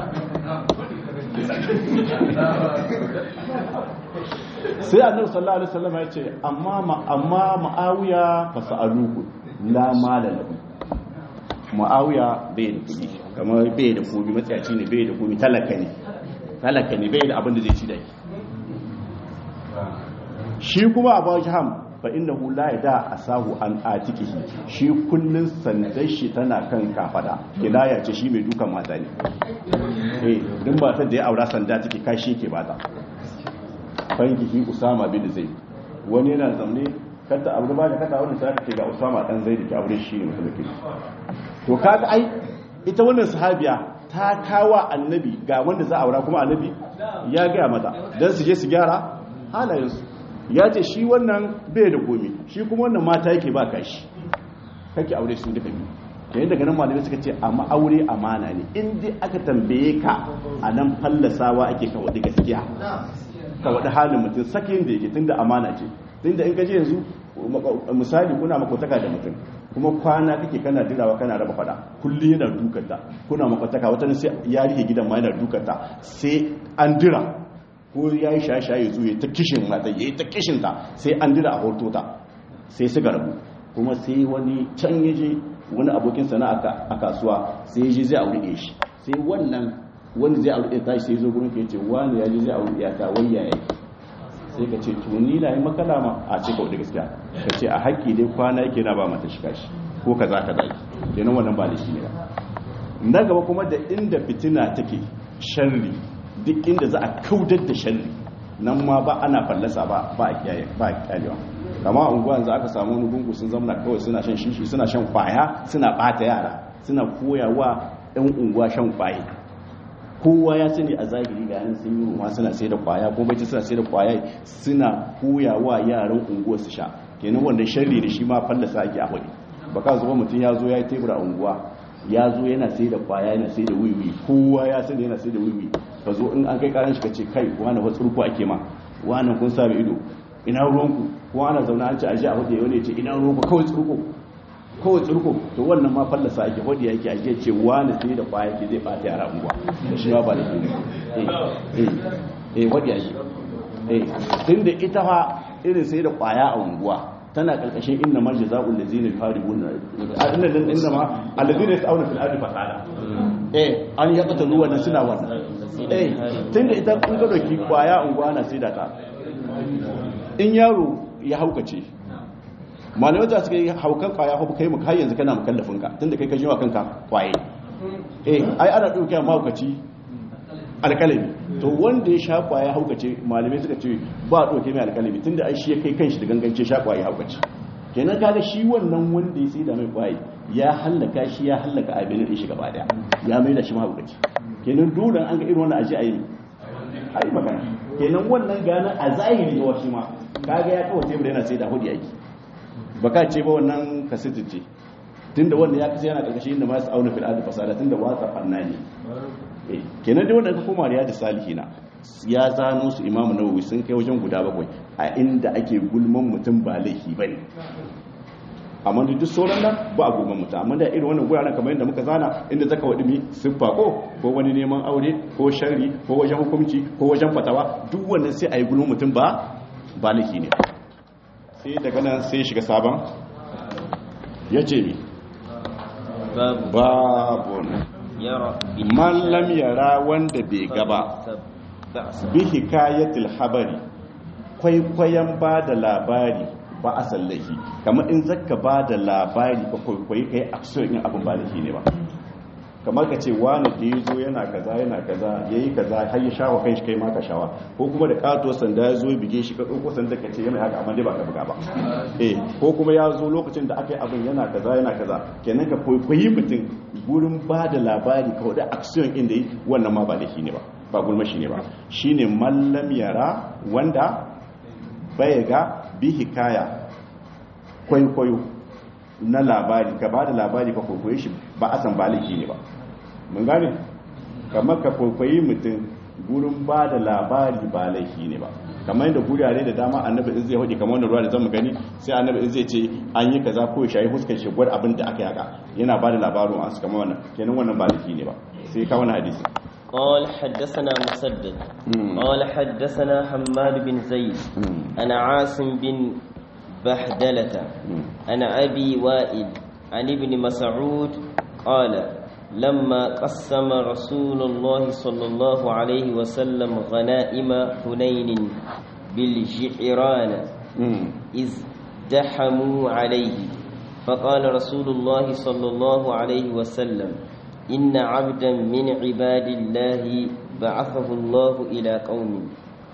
[SPEAKER 1] sai annabi sallallahu alaihi wasallam ya ce amma amma ma'awiya fa sa'aluku la mala lahu ma'awiya bai da kudi kamar bai da kudi matsayaci ne bai da kudi talaka ne talaka ne bai da abin da zai ci da shi kuma abu jaham fa innahu la yada asahu an atikihi shi kullun sandan shi tana kan kafada kilaya ce shi mai dukan mata ne eh din ba ta da ya aura sanda take kashi yake bata fankihi usama bin zaid wani yana zamne kata abu ba da kata wani sai ce ga usama dan zaid ke aure shi ne mutum to kaga ai ita wannan sahabiya ta kawa annabi ga wanda za a aura kuma annabi ya gaya mata dan su je su gyara halayensu ya ce shi wannan bai da komi shi kuma wannan mata yake ba ka shi kake aure su duka biyu yayin daga nan malamai suka ce amma aure amana ne in dai aka tambaye ka a nan fallasawa ake ka wadi gaskiya ka wadi halin mutum sakin da yake tunda amana ce tunda in ka je yanzu misali kuna makotaka da mutum kuma kwana kake kana dirawa kana raba fada kulli yana dukanta kuna makotaka wata sai ya rike gidan ma yana dukanta sai an dira ko ya yi shaye-shaye zuwa ta kishin mata ya yi ta kishin ta sai an dira a hoto ta sai su rabu kuma sai wani can ya je wani abokin sana a kasuwa sai ya je zai aure shi sai wannan wani zai aure ta sai zo gurin ka ya ce wani ya je zai aure ya ta wayya ya sai ka ce tuni na yi makala ma a ce kawai da gaskiya ka ce a haƙƙi dai kwana yake na ba mata shiga shi ko ka za ka zaki kenan wannan ba da shi ne ba na gaba kuma da inda fitina take sharri duk inda za a kaudar da sharri nan ma ba ana fallasa ba ba a kyalewa kama a unguwa yanzu aka samu wani gungu sun zama kawai suna shan shishi suna shan kwaya suna bata yara suna koyawa yan unguwa shan kwaye kowa ya sani a zahiri ga yanin sun yi ruma suna sai da kwaya ko bai suna sai da kwaya suna koyawa yaran unguwa su sha kenan wanda sharri da shi ma fallasa ake a wani baka zuba mutum ya zo ya yi tebura a unguwa ya zo yana sai da kwaya yana sai da wiwi kowa ya sani yana sai da wiwi ka zo in an kai karan shi ka ce kai wani wasu tsurku ake ma wani kun sami ido ina ruwanku ko ana zaune an ce aji a wajen wani ce ina ruwanku kawai tsurku kawai tsurko to wannan ma fallasa ake wadi yake ake ce wani sai da kwaya ke zai bata yara unguwa da shi ba da shi ne eh eh wadi yake eh tunda ita fa irin sai da kwaya a unguwa tana karkashin inna ma jazaa'ul ladzina yuharibuna inna dan inna ma alladhina yas'una fil ardi fasada eh an yaqtalu wannan suna wannan eh tunda ita kun ga doki kwaya unguwa na sai da ta in yaro ya haukace malamai ta suka yi haukan kwaya hau kai maka har yanzu kana mukallafin ka tunda kai ka jiwa kanka kwaye eh ai ana dauke mahaukaci alkalami to wanda ya sha kwaya haukace malamai suka ce ba dauke mai alkalami tunda ai shi ya kai kanshi da gangance sha kwaya haukace kenan kaga shi wannan wanda ya sai da mai kwaye ya hallaka shi ya hallaka abin da shi gaba daya ya mai da shi mahaukaci kenan dole an ga irin wannan aji ayi ai magana kenan wannan gana a zahiri wa shi ma kaga ya kawo tebur yana sai da hudi aiki baka ce ba wannan kasiti ce tunda wanda ya kasa yana karkashin inda masu auna fil ardi fasada tunda watsa fanna ne eh kenan dai wanda ka koma riyadu salihina ya zano su imamu nawawi sun kai wajen guda bakwai a inda ake gulman mutum ba laifi bane amma da duk sauran nan ba a gulman mutum amma da irin wannan guraren kamar yadda muka zana inda zaka wadi mi siffa ko ko wani neman aure ko sharri ko wajen hukunci ko wajen fatawa duk wannan sai a yi gulman mutum ba ba laifi ne sai daga nan sai shiga sabon ya ce mi
[SPEAKER 2] باب
[SPEAKER 1] babun
[SPEAKER 2] يرى
[SPEAKER 1] man lam yara wanda bai gaba
[SPEAKER 2] بأس
[SPEAKER 1] bi hikayatil habari kwaikwayon ba da labari ba a sallahi kamar in zaka ba da labari ka kwaikwayi kai action in abin ba laifi ne ba kamar ka ce wani da ya zo yana kaza yana kaza ya yi kaza har ya shawa kai shi kai ma ka shawa ko kuma da kato sanda ya zo ya bige shi ka ɗauko sanda ka ce yana haka amma dai ba ka buga ba eh ko kuma ya zo lokacin da aka yi abin yana kaza yana kaza kenan ka kwaikwayi mutum gurin ba da labari ka wadda action inda yi wannan ma ba laifi ne ba ba gulma shi ne ba shine mallam yara wanda bai ga bi hikaya kwaikwayo na labari ka ba da labari ka kwaikwaye shi ba a san ba laifi ne ba mun gane kamar ka kwaikwayi mutum gurin ba da labari ba laifi ne ba kamar yadda gurare da dama annabi in zai hudu kamar wanda ruwa da zamu gani sai annabi in zai ce an yi kaza ko ya shayi fuskar shi gwar abin da aka yi haka yana ba da labarin an su kamar wannan kenan wannan ba laifi ne ba sai ka wani hadisi
[SPEAKER 2] قال حدثنا مسدد
[SPEAKER 1] مم.
[SPEAKER 2] قال حدثنا حماد بن زيد
[SPEAKER 1] مم.
[SPEAKER 2] أنا عاصم بن بحدلة
[SPEAKER 1] مم.
[SPEAKER 2] أنا أبي وائل عن ابن مسعود قال لما قسم رسول الله صلى الله عليه وسلم غنائم حنين بالجعران
[SPEAKER 1] مم.
[SPEAKER 2] إذ دحموا عليه فقال رسول الله صلى الله عليه وسلم إن عبدا من عباد الله بعثه الله إلى قوم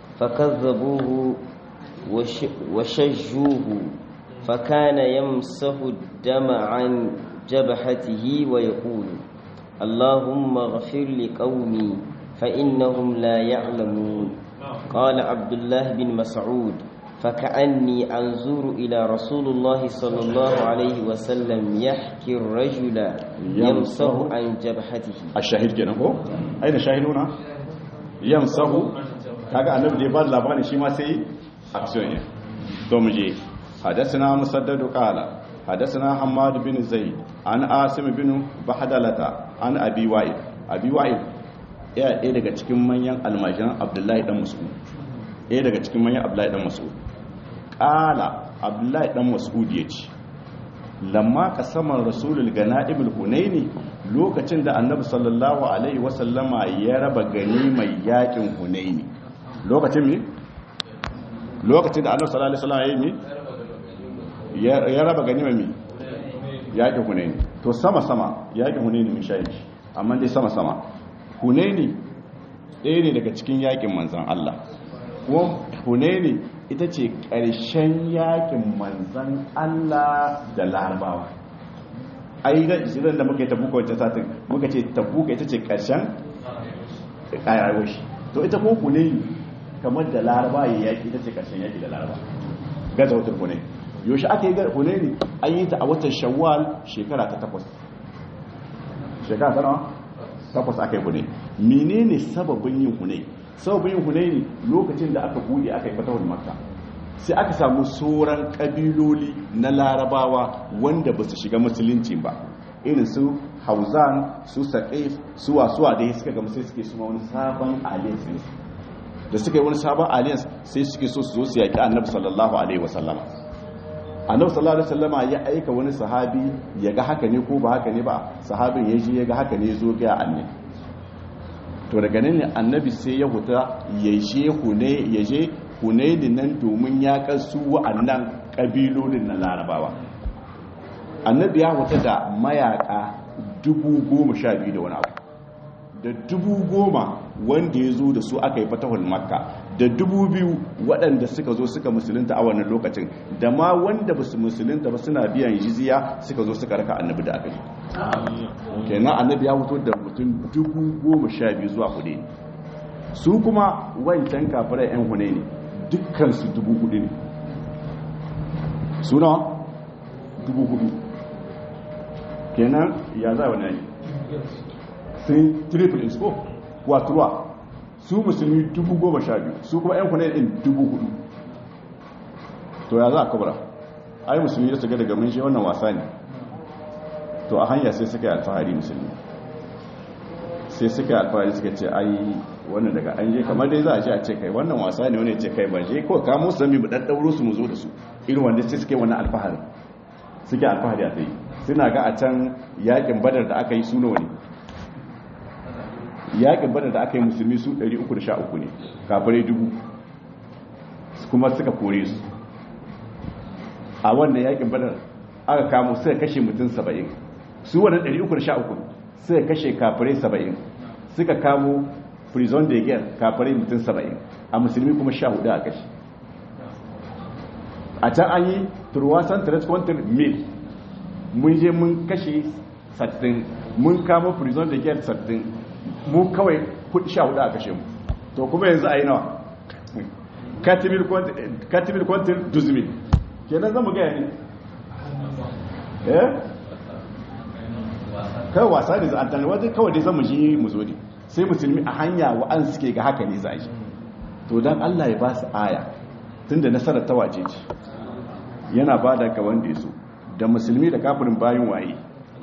[SPEAKER 2] فكذبوه وش وشجوه فكان يمسح الدم عن جبهته ويقول اللهم اغفر لقومي فإنهم لا يعلمون قال عبد الله بن مسعود فكأني أنظر إلى رسول الله صلى الله عليه وسلم يحكي الرجل يمسح عن جبهته
[SPEAKER 1] ashahid kenan ko ai da shahiduna yamsahu kaga annabi da ya bada labarin shi ma sai action ne to mu je hadathana musaddad qala hadathana hammad bin zaid an asim bin bahdalata an abi wa'il abi wa'il ya ɗaya daga cikin manyan almajiran abdullahi dan mas'ud ɗaya daga cikin manyan abdullahi dan mas'ud qala abdullahi dan mas'ud yace lamma kasaman rasulul gana'ibul hunaini lokacin da annabi sallallahu alaihi wasallama ya raba gani mai yakin hunaini lokacin mi lokacin da annabi sallallahu alaihi wasallama ya yi mi Ya- ya raba gani mai mi yakin hunaini to sama sama yakin hunaini mun shayi shi amma dai sama sama hunaini ɗaya ne daga cikin yakin manzan Allah kuma hunaini ita ce ƙarshen yakin manzan Allah da larabawa ai da jiran da muka yi tabuka wancan satin muka ce tabuka ita ce ƙarshen ƙayarwar shi to ita ko hunaini kamar da laraba ya yaki ita ce ƙarshen yaki da laraba gaza wata hunaini yaushe aka yi hunaini an yi ta a watan shawwal shekara ta takwas shekara ta nawa takwas aka yi hunaini menene sababin yin hunaini sababin yin hunaini lokacin da aka bude aka yi fatawar makka sai aka samu sauran kabiloli na larabawa wanda ba su shiga musulunci ba irin su hauzan su saƙif su wasuwa da ya suka gama sai suke suma wani sabon alliance ne da suka yi wani sabon alliance sai suke so su zo su yaƙi annabi sallallahu alaihi wasallama annabi sallallahu alaihi wasallama ya aika wani sahabi ya ga haka ne ko ba haka ne ba sahabin ya je ya ga haka ne ya zo ga annabi to daga nan ne annabi sai ya huta ya je hune ya je hunaini nan domin ya kasu wa'annan kabilolin na larabawa annabi ya huta da mayaka dubu goma sha biyu da wani abu da dubu goma wanda ya zo da su aka yi fatahul makka da dubu biyu waɗanda suka zo suka musulunta a wannan lokacin da ma wanda ba su musulunta ba suna biyan jiziya suka zo suka raka annabi da aka yi kenan annabi ya fito da mutum dubu goma sha biyu zuwa hudu ne su kuma wancan kafirai yan hune ne dukkansu dubu hudu ne suna dubu hudu kenan ya za wani ne sun triple inspo kwatuwa su musulmi dubu goma sha biyu su kuma yan hune ɗin dubu hudu to ya za a kabara ai musulmi da su ga daga mun shi wannan wasa ne to a hanya sai suka yi alfahari musulmi sai suka yi alfahari suka ce ai wannan daga an je kamar dai za a ce a ce kai wannan wasa ne wani ce kai ba je ko kamo su zami mu dan dauro su mu zo da su irin wanda sai suke wannan alfahari suke alfahari a tsaye suna ga a can yakin badar da aka yi su nawa ne yakin badar da aka yi musulmi su 313 ne kafirai dubu kuma suka kore su a wannan yakin badar aka kamo suka kashe mutum 70 su wannan 313 suka kashe kafirai 70 suka kamo prison de guerre kafirai mutum 70 a musulmi kuma 14 a kashe a can an yi turwasan transponder mil mun je mun kashe 60 mun kamo prison de guerre 60 mu kawai 14 a kashe mu to kuma yanzu a yi nawa katimil kwantin duzmin kenan zama gaya ne eh kai wasa ne za a tani wajen kawai dai zama shi mu zo ne sai musulmi a hanya wa'an suke ga haka ne za a yi to don allah ya ba su aya tun da nasarar ta wace ce yana ba da ga wanda ya so da musulmi da kafirin bayan waye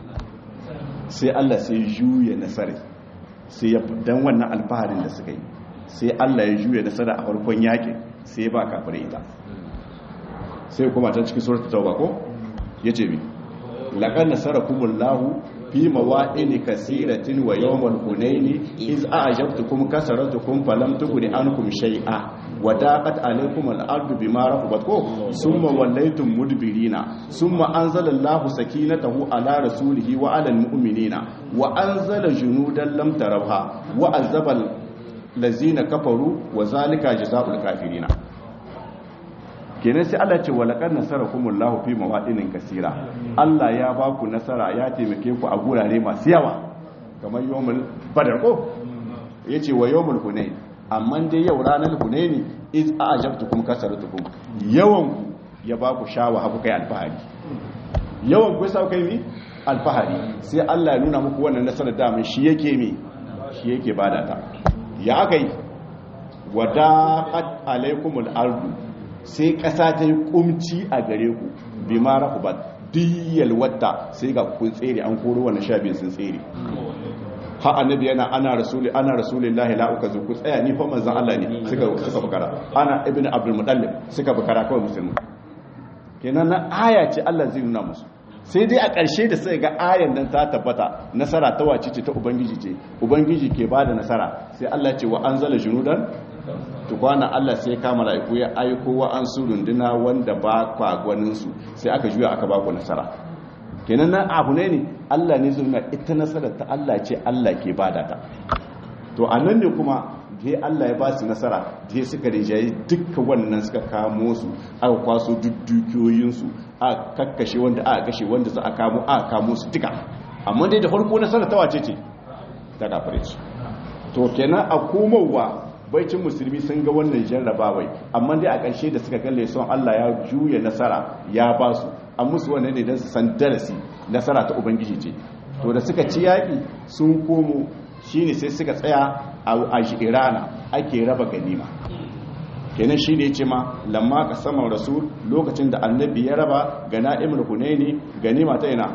[SPEAKER 1] sai allah sai juya nasarar sai ya dan wannan alfaharin da suka yi sai allah ya juya nasara a farkon yakin sai ya ba kafirai ita sai kuma ta cikin suratul tauba ko yace mi laqad nasarakumullahu fi mawa'in kaseeratin wa yawmal hunaini iz a'jabtukum kasaratukum falam tughni ankum shay'a wa daqat alaykum al-ardu bima rahabat ko summa wallaytum mudbirina summa anzala Allahu sakinatahu ala rasulihi wa ala al-mu'minina wa anzala junudan lam tarawha wa azaba allazina kafaru wa zalika jazaa'ul kafirina kenan sai Allah ce walaqad nasarakumullahu fi mawadinin kasira Allah ya ba ku nasara ya taimake ku a gurare masu yawa kamar yawmul badar ko yace wa yawmul hunain amma dai yau ranar hunaini iz a'jabtukum kasaratukum yawan ku ya ba ku shawa haku kai alfahari yawan ku sai kai mi alfahari sai Allah ya nuna muku wannan nasarar da mun shi yake mi shi yake bada ta ya akai wadaqat alaikumul ardu sai ƙasa ta yi ƙumci a gare ku bi ma rahu ba diyal wata sai ga kun tsere an koro wani sha biyu sun tsere ha annabi yana ana rasuli ana rasulillahi la uka ku tsaya ni fa manzon Allah ne suka suka bukara ana ibn abdul muttalib suka bukara kawai musulmi kenan na aya ce Allah zai nuna musu sai dai a ƙarshe da sai ga ayan nan ta tabbata nasara ta wace ce ta ubangiji ce ubangiji ke bada nasara sai Allah ce wa anzala junudan tukwana Allah sai ka mala'iku ya aiko wa an su runduna wanda ba kwa gwaninsu sai aka juya aka ba ku nasara kenan nan abu ne ne Allah ne zuna ita nasarar ta Allah ce Allah ke bada ta to a nan ne kuma dai Allah ya ba su nasara dai suka rinjaye dukkan wannan suka kamo su aka kwaso duk dukiyoyinsu a kakkashe wanda aka kashe wanda za a kamo aka kamo su duka amma dai da farko nasara ta wace ce ta kafare su to kenan a komowa baicin musulmi sun ga wannan jarrabawai amma dai a ƙarshe da suka kalle son Allah ya juya nasara ya ba su an musu wannan ne don su san darasi nasara ta ubangiji ce to da suka ci yaƙi sun komo shine sai suka tsaya a irana ake raba ganima kenan shi ne ce ma lamma ka saman rasul lokacin da annabi ya raba ga na'imul hunaini ganima ta ina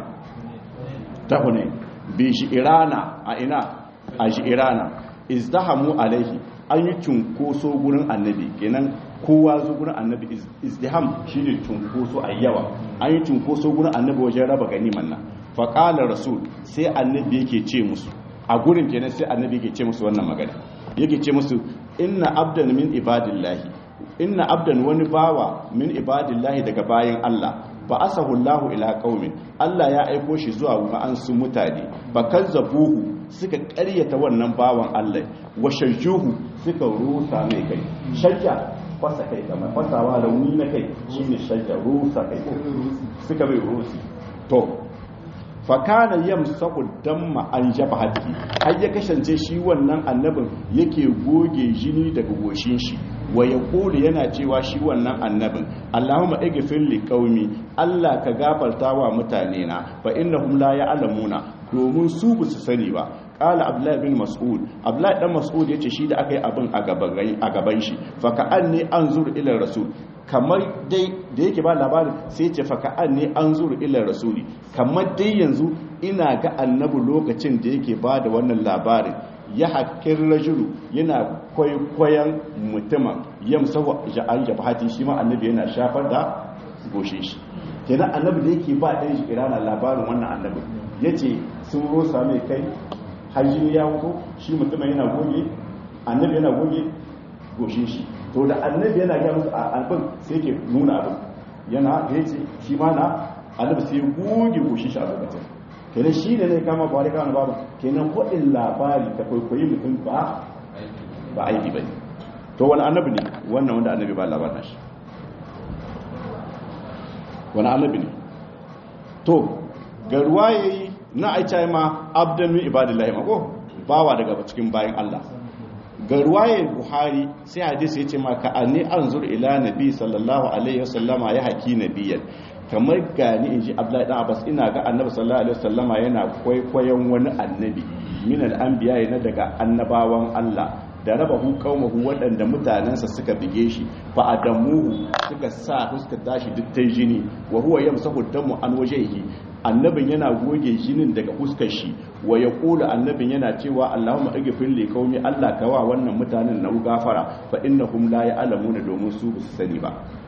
[SPEAKER 1] ta hunain bi shi irana a ina a shi irana izdahamu alaihi an yi cunkoso gurin annabi kenan kowa zo gurin annabi izdiham shine cunkoso a yawa an yi cunkoso gurin annabi wajen raba ganiman nan faƙalar rasul sai annabi yake ce musu a gurin kenan sai annabi yake ce musu wannan magana yake ce musu inna abdan min ibadillahi inna abdan wani bawa min ibadillahi daga bayan Allah ba asahu Allahu ila qaumin Allah ya aiko shi zuwa ga an su mutane ba kazzabuhu suka ƙaryata wannan bawan Allah wa shajjuhu suka rusa mai kai shajja fasa kai kamar fasawa rauni na kai shine shajja rusa kai suka mai rusi to fakana yamsaku damma an jabhati har ya kasance shi wannan annabin yake goge jini daga goshin shi wa yaqulu yana cewa shi wannan annabin Allahumma ighfir li qaumi Allah ka gafarta wa mutane na fa innahum la ya'lamuna domin su ba su sani ba qala abdullahi bin mas'ud abdullahi dan mas'ud yace shi da akai abin a gaban a gaban shi fa ka anni anzur ila rasul kamar dai da yake ba labarin sai ce fa ka anni anzur ila rasuli kamar dai yanzu ina ga annabi lokacin da yake ba da wannan labarin ya haƙƙin rajulu yana kwaikwayon mutumin yamsahu ja'an jabhati shi ma annabi yana shafar da goshe shi kenan annabi da yake ba ɗan shi irana labarin wannan annabi yace sun rosa mai kai hajji ya wuto shi mutumin yana goge annabi yana goge goshe shi to da annabi yana ga musu albin sai ke nuna abin yana da yace shi ma na annabi sai goge goshe shi a lokacin kenan shi ne zai kama ba wani kama babu kenan waɗin labari ta kwaikwayi mutum ba ba aiki ba ne to wani annabi ne wannan wanda annabi ba labarin shi wani annabi ne to ga ruwa ya yi na aica ma abdan min ibadillahi mako bawa daga cikin bayan Allah ga ruwayar buhari sai hadisi ya ce maka anni anzur ila nabi sallallahu alaihi wasallama ya haki nabiyan kamar gani in ji abdullahi dan abbas ina ga annabi sallallahu alaihi wasallama yana kwaikwayon wani annabi min al-anbiya na daga annabawan Allah da raba hu qaumahu waɗanda mutanensa suka bige shi fa adamuhu suka sa suka tashi duk tai jini wa huwa yamsahu damu an wajhihi annabin yana goge jinin daga fuskar shi wa yaqulu annabin yana cewa Allahumma aghfir li qaumi Allah kawa wannan mutanen na gafara fa innahum la ya'lamuna domin su ba su sani ba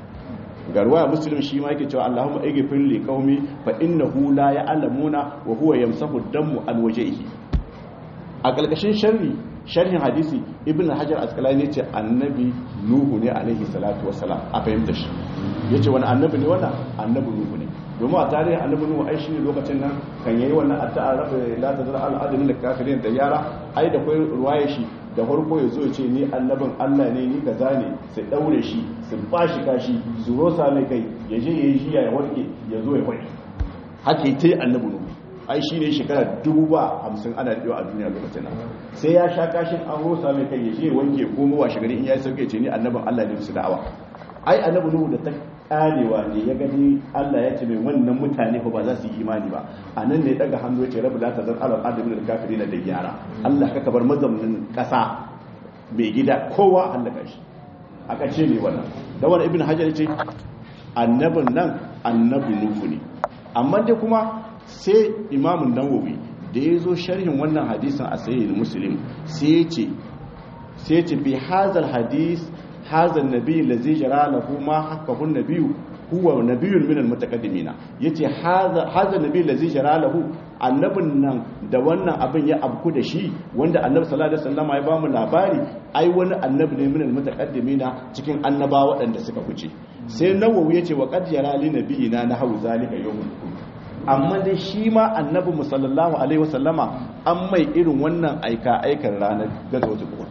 [SPEAKER 1] garwa muslim shi ma yake cewa Allahumma aghfir li qaumi fa innahu la ya'lamuna wa huwa yamsahu damu an wajhihi a kalkashin sharri sharhin hadisi ibn hajar asqalani yace annabi nuhu ne alaihi salatu wassalam a fahimta shi yace wani annabi ne wannan annabi nuhu ne domin a tarihin annabi nuhu ai shine lokacin nan kan yayi wannan addu'a rabbi la tazar al adadin lil kafirin da yara ai da kai ruwaye shi da farko ya zo ya ce ni annabin Allah ne ni kaza ne su daure shi su bashi kashi su rosa mai kai ya je yayi jiya ya warke ya zo ya kwai haka yi annabi nuhu ai shi ne shekara dubu ba hamsin ana daɗewa a duniya lokacin nan sai ya sha kashin an rosa mai kai ya je wanke komo wa shigari in ya sauke ce ni annabin Allah ne su da'awa ai annabi nuhu da ta karewa ne ya gani Allah ya ce mai wannan mutane ba za su yi imani ba a nan ne daga hannu ya ce rabu la tazar alal adamin da kafirin da yara Allah ka kabar mazaunin kasa mai gida kowa Allah ka shi aka ce ne wannan da wani ibn hajar ya ce annabin nan annabi nuhu ne amma dai kuma sai imamun nawawi da ya zo sharhin wannan hadisin a sayi muslim sai ya ce bi hazal hadis hazal nabi lazi jara lahu ma hakahun nabiyu huwa nabiyun min almutaqaddimina yace hazal nabi lazi jara lahu annabin nan da wannan abin ya abku da shi wanda annabi sallallahu alaihi wasallam ya bamu labari ai wani annabi ne min almutaqaddimina cikin annaba waɗanda suka wuce sai nawawi yace wa qad jara li nabiyina na hau zalika yawmul amma dai shi ma annabi musallallahu alaihi wasallama an mai irin wannan aika aikar ranar gazotu uhud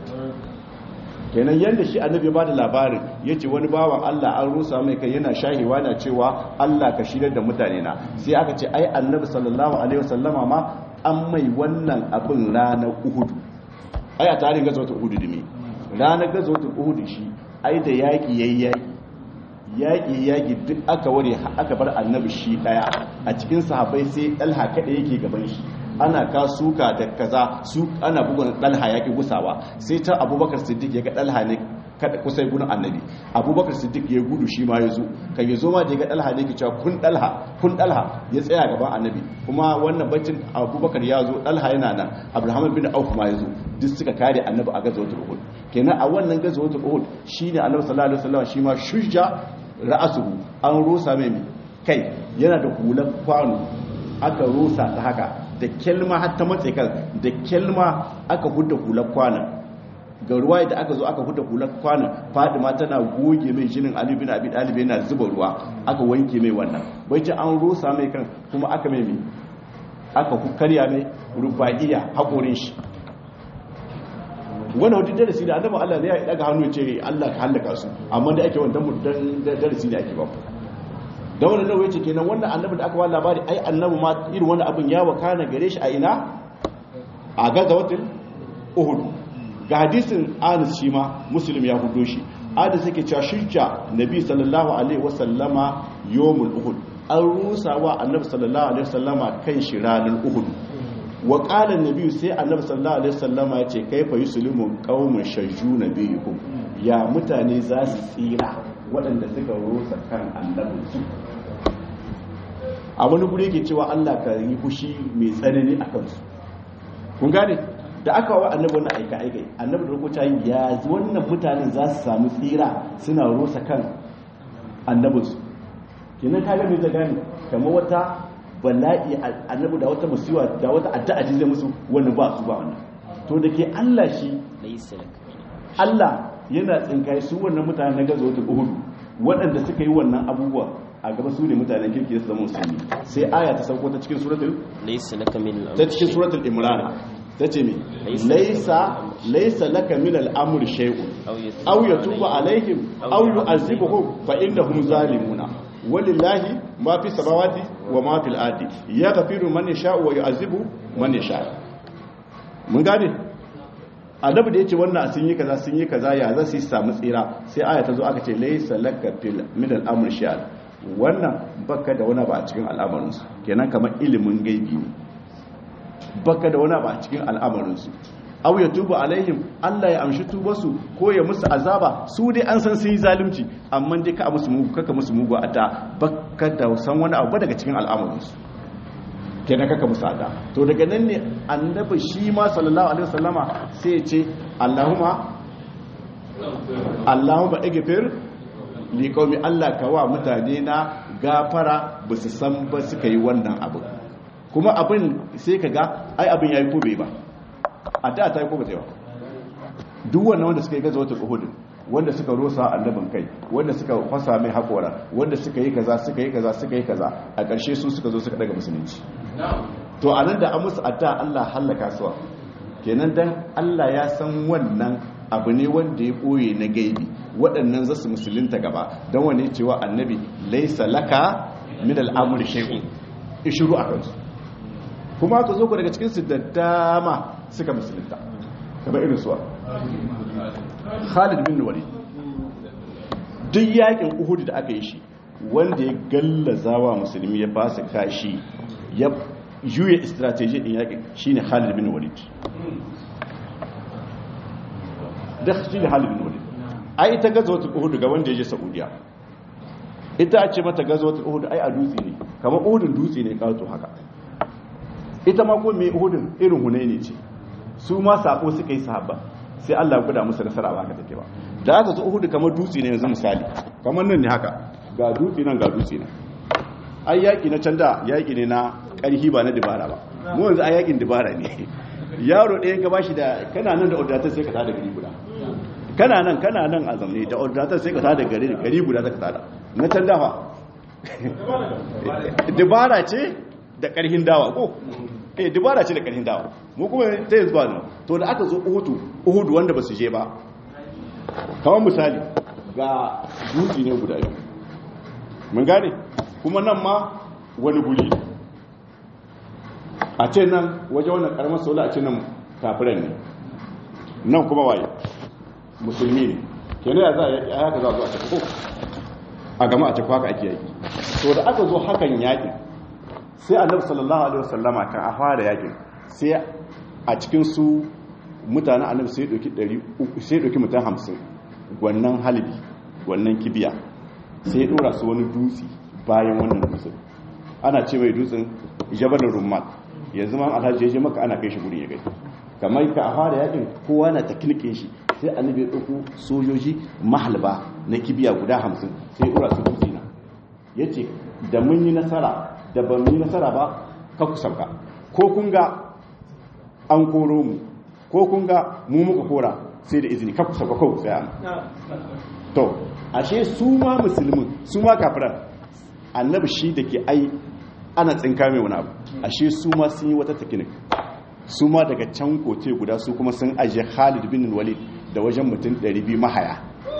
[SPEAKER 1] kenan yadda shi annabi ba da labarin ya ce wani bawan allah an rusa mai kai yana shahiwa na cewa allah ka shirya da mutane na sai aka ce ai annabi sallallahu alaihi wasallama ma an mai wannan abin ranar uhudu ai a tarihin gazotu uhudu dimi ranar gazotu uhudu shi ai da yaƙi yayi yaƙi yaƙi yaƙi duk aka ware aka bar annabi shi ɗaya a cikin sahabai sai ɗalha kaɗa yake gaban shi ana ka suka da kaza su ana bugun ɗalha yaƙi gusawa sai ta abubakar siddiq ya ga ɗalha ne kada kusai gudun annabi abubakar siddiq ya gudu shi ma ya zo kan ya zo ma da ga dalha ne ke cewa kun dalha kun dalha ya tsaya gaban annabi kuma wannan baccin abubakar ya zo dalha yana nan abraham bin auf ma ya zo duk suka kare annabi a gazawatul uhud kenan a wannan gazawatul uhud shine annabi sallallahu alaihi wasallam shi ma shujja ra'asuhu an rusa mai kai yana da hular kwano aka rusa ta haka da kelma har ta matse kan da kelma aka hudda hular kwanan ga ruwa da aka zo aka huda hular kwanan fadima tana goge mai jinin ali bin abi dalib yana zuba ruwa aka wanke mai wannan bai ce an rusa mai kan kuma aka mai mai aka karya mai rubaiya hakorin shi wannan wadda darasi da annabi Allah ne ya daga hannu ce Allah ka halaka su amma da ake wannan mudan darasi da ake ba da wannan nawa yace kenan wannan annabi da aka ba labari ai annabi ma irin wannan abin ya wakana gare shi a ina a gazawatul uhud ga hadisin anis shi ma muslim ya hudo shi anis yake cewa shirka nabi sallallahu alaihi wasallama yawmul uhud an rusa wa annabi sallallahu alaihi wasallama kan shi ranar uhud wa qala nabi sai annabi sallallahu alaihi wasallama ya ce kaifa yuslimu qaumun shajju nabiyukum ya mutane za su tsira waɗanda suka rusa kan annabi su a wani guri yake cewa Allah ka yi fushi mai tsanani a kansu kun gane da aka wa annabi wannan aika aika annabi da rubuta ya wannan mutanen za su samu tsira suna rusa kan annabinsu kenan ka ga me ta gane kamar wata bala'i annabi da wata musiwa da wata addu'a ji zai musu wani ba su ba wannan to da ke Allah shi Allah yana tsinkai su wannan mutanen na gaza wata uhud waɗanda suka yi wannan abubuwa a gaba su ne mutanen kirki su zama musulmi sai aya ta sauko ta cikin suratul
[SPEAKER 2] laysa laka min
[SPEAKER 1] ta cikin suratul imran ta ce mi laisa laisa laka min al'amur shay'un aw yatubu alaihim aw yu'azibuhum fa innahum zalimuna walillahi ma fi samawati wa ma fil ardi yaghfiru man yasha'u wa yu'azibu man yasha mun gane adabu da yace wannan sun yi kaza sun yi kaza ya za su samu tsira sai aya ta zo aka ce laisa laka fil min al'amur shay'un wannan baka da wani ba a cikin al'amarinsu kenan kamar ilimin gaibi ne baka da wani ba a cikin al'amarinsu au ya tuba alaihim Allah ya amshi tubarsu ko ya musu azaba su dai an san sun yi zalunci amma dai ka musu mugu kaka musu mugu a ta baka da san wani abu daga cikin al'amarinsu kenan kaka musu ada to daga nan ne annabi shi ma sallallahu alaihi wasallama sai ya ce Allahumma Allahumma igfir li qaumi Allah ka wa mutane na gafara ba su san ba suka yi wannan abu kuma abin sai ka ga ai abin yayi ko bai ba a da ta yi ko ba ta yi ba duk wannan wanda suka yi gaza wata uhudin wanda suka rosa annabin kai wanda suka fasa mai haƙora wanda suka yi kaza suka yi kaza suka yi kaza a ƙarshe su suka zo suka daga musulunci to a nan da an musu adda Allah hallaka suwa kenan dan Allah ya san wannan abu ne wanda ya ɓoye na gaibi waɗannan za su musulunta gaba don wane cewa annabi laisa laka min al'amur shay'un ishuru a kansu kuma aka zo ku daga cikinsu da dama suka musulunta kamar irin suwa khalid bin walid duk yakin uhud da aka yi shi wanda ya gallazawa musulmi ya fasa kashi ya juya strategy din yakin shine khalid bin walid da shi ne khalid bin walid ai ita gazawatul uhud ga wanda ya je saudiya ita a ce mata gazawatul uhud ai a dutse ne kamar uhudun dutse ne kawo haka ita ma ko mai uhudun irin hunaini ce su ma sako suka yi sahaba sai Allah ya guda musu nasara ba haka take ba da aka zo uhudu kamar dutse ne yanzu misali kamar nan ne haka ga dutse nan ga dutse nan ai yaki na can da yaki ne na karhi ba na dibara ba mu yanzu ai yakin dibara ne yaro ɗaya ka bashi da kana nan da audatar sai ka tada gari guda kana nan kana nan a zamne da audatar sai ka tada gari da gari guda ka tada na can dafa dibara ce da karhin dawa ko eh dibara ce da karhin dawa mu kuma ta yanzu ba nan to da aka zo uhudu uhudu wanda ba su je ba kamar misali ga dutse ne guda yau mun gane kuma nan ma wani guri a ce nan waje wannan karamar sola a ce nan kafiran ne nan kuma waye musulmi ne kenan ya za a haka za a zo a tafi ko a gama a tafi haka ake yaki to da aka zo hakan yakin sai annabi sallallahu alaihi wasallama kan a fara yakin sai a cikin su mutanen annabi sai doki 300 sai doki mutan 50 wannan halibi wannan kibiya sai ya dora su wani dutse bayan wannan dutsen ana ce mai dutsen jabalin rumman yanzu ma alhaji ya je maka ana kai shi guri ya gani kamar ka a fara yakin kowa na takilke shi sai annabi ya ɗauko sojoji mahalba na kibiya guda hamsin sai ya dora su dutse na ya ce da mun yi nasara da ban yi nasara ba ka ku sauka ko kun ga an koro mu ko kun ga mu muka kora sai da izini ka ku sauka ko tsaya to ashe su ma musulmin su ma kafiran annabi shi da ke ai ana tsinka mai wani abu ashe su ma sun yi wata takinik su ma daga can kote guda su kuma sun ajiye khalid bin walid da wajen mutum 200 mahaya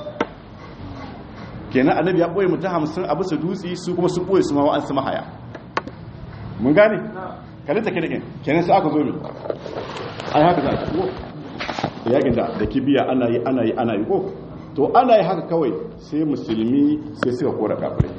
[SPEAKER 1] kenan annabi ya ɓoye mutum hamsin a bisa dutse su kuma sun ɓoye su ma wa'ansu mahaya mun gane kalin takinikin kenan sai aka zo ne ai haka za a ko yakin da da kibiya ana yi ana yi ana yi ko to ana yi haka kawai sai musulmi sai suka kora kafirai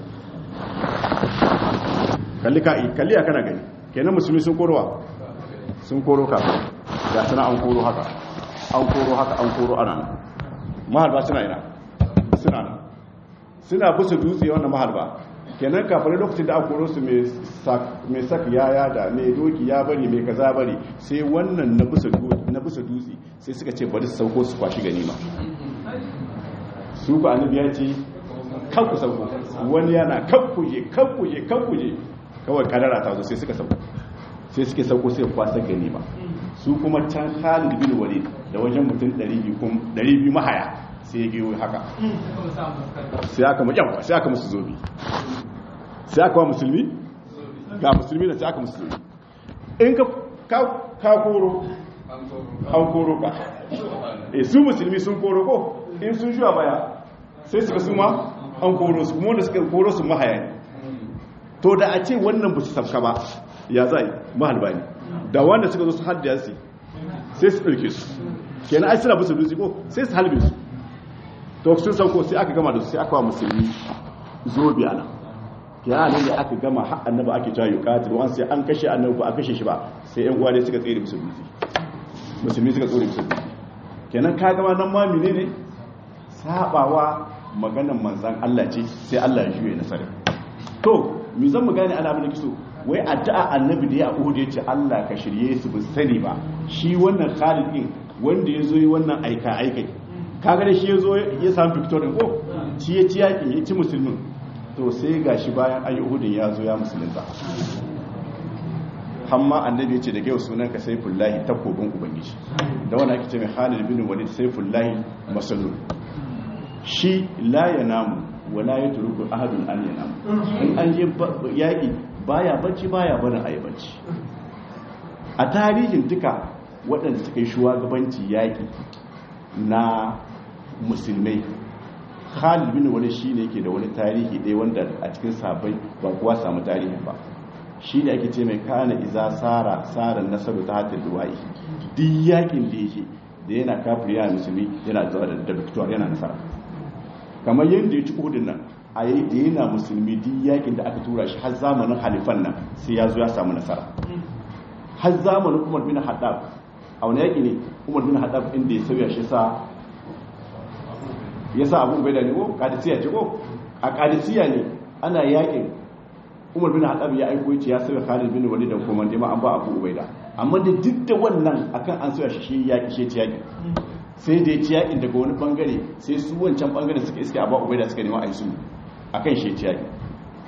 [SPEAKER 1] kalli ka kalli ya kana gani kenan musulmi sun korowa sun koro kafirai da suna an koro haka an koro haka an koro ana nan mahalba suna ina suna nan suna bisa dutse wannan mahalba kenan kafirai lokacin da aka koro su mai sak yaya da mai doki ya bari mai kaza bari sai wannan na bisa dutse sai suka ce bari su sauko su kwashi ganima su ku annabi ya ce kan ku sauko wani yana kan kuje kan kuje kan kuje kawai kadara ta zo sai suka sauko sai suke sauko sai kwasa ganima su kuma can Khalid bin Walid da wajen mutum 200 mahaya sai ya giyo haka sai aka mu yawa sai aka musu zobi sai aka wa musulmi ga musulmi da sai aka musu zobi in ka ka koro an koro ka e su musulmi sun koro ko in sun juya baya sai suka su ma an koro su kuma wanda suka koro su mahaya ne to da a ce wannan ba su sabka ba ya za yi mahalba ne da wanda suka zo su hadda su sai su ɗauke su kenan ai suna bisa dutse ko sai su halbe su to sun sauko sai aka gama da su sai aka wa musulmi zobe ana ya ne da aka gama har annabi ake cewa yuqatil wan sai an kashe annabi ba a kashe shi ba sai yan uwa ne suka tsere musu dutse musulmi suka tsere musu dutse kenan ka gama nan ma menene sabawa maganan manzan Allah ce sai Allah ya juye nasara to mi zan mu gane ana abin da kiso wai addu'a annabi da ya Uhud ya ce Allah ka shirye su bu sani ba shi wannan Khalid din wanda ya zo yi wannan aika aikai kaga da shi ya zo ya samu victory ko ci ya ci yakin ya ci musulmin to sai gashi bayan ayi Uhudin ya zo ya musulunta hamma annabi ya ce daga yau sunan ka saifullahi takobin ubangiji da wani ake ce mai Khalid bin Walid saifullahi masalul shi la yanamu wala ya turuku ahadun an yanamu in an je yaƙi baya bacci baya barin a yi bacci a tarihin duka waɗanda suka yi shugabanci yaƙi na musulmai khalid bin wani shi ne ke da wani tarihi ɗaya wanda a cikin sabai ba kuwa samu tarihin ba shi ne ake ce mai kana iza tsara tsarin nasaru ta hatar duwa'i duk yaƙin da yake da yana kafir yana musulmi yana zuwa da victor yana nasara kamar yadda ya ci kudin nan a yi da yana musulmi duk yakin da aka tura shi har zamanin halifan nan sai ya zo ya samu nasara har zamanin umar bin haddab a wani yaki ne umar bin haddab inda ya sauya shi sa ya sa abu bai da ne ko kadisiya ce ko a kadisiya ne ana yakin umar bin haddab ya aiko ya ce ya sauya khalid bin walid da kuma ma an ba abu ubaida amma da duk da wannan akan an sauya shi shi yaki shi ci yaki sai da ya ci yakin daga wani bangare sai su wancan bangare suka iske abu ubaida suka nema a yi su a kan shi ci yaki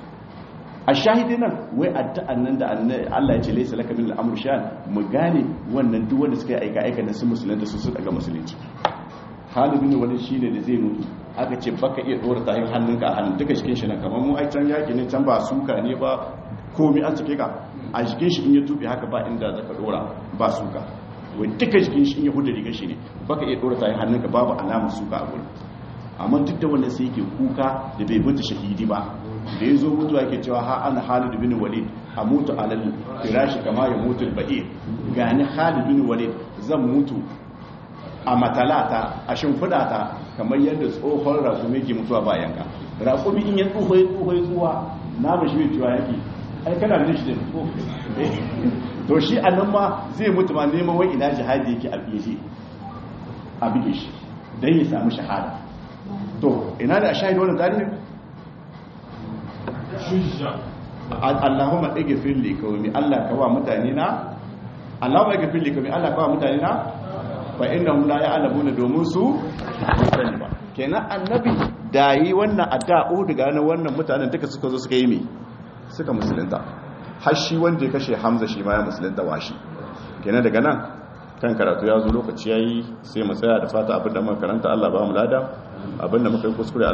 [SPEAKER 1] a shahidi nan wai addu'an nan da Allah ya ce laisa laka min al'amr shan mu gane wannan duk wanda suka yi aika aika da su musulunta su su daga musulunci Khalid bin Walid shine da zai mutu aka ce baka iya dora tahin hannunka a hannun duka cikin shi nan kamar mu ai can yaki ne can ba suka ne ba komai an cike ka a jikin shi in ya tube haka ba inda zaka dora ba suka wai duka jikin shi in ya hudu rigar shi ne baka iya dora tayin hannunka babu alamar suka a gurin amma duk da wanda sai yake kuka da bai mutu shahidi ba da ya zo mutuwa yake cewa ha ana Khalid bin Walid a mutu alal firashi kama ya mutu al-ba'ir gani Khalid bin Walid zan mutu a matalata a shimfidata kamar yadda tsohon rakumi ke mutuwa bayan ka rakumi in ya tsoho ya tsoho ya tsuwa na ba shi mai cewa yake ai kana da shi da ko to shi a nan ma zai mutu ma neman wai ina jihadi yake a fiye a bige shi don ya samu shahada to ina da a shahidu wannan tarihin Allahumma igfir li qaumi Allah kawa mutane na Allahumma igfir li qaumi Allah kawa mutane na fa innahum la ya'lamuna domin su sani ba kenan annabi da yi wannan addu'o daga nan wannan mutanen duka suka zo suka yi me suka musulunta har shi wanda ya kashe Hamza shi ma ya musulunta washi kenan daga nan kan karatu ya zo lokaci yayi sai mu tsaya da fata abinda muka karanta Allah ba mu lada abinda muka yi kuskure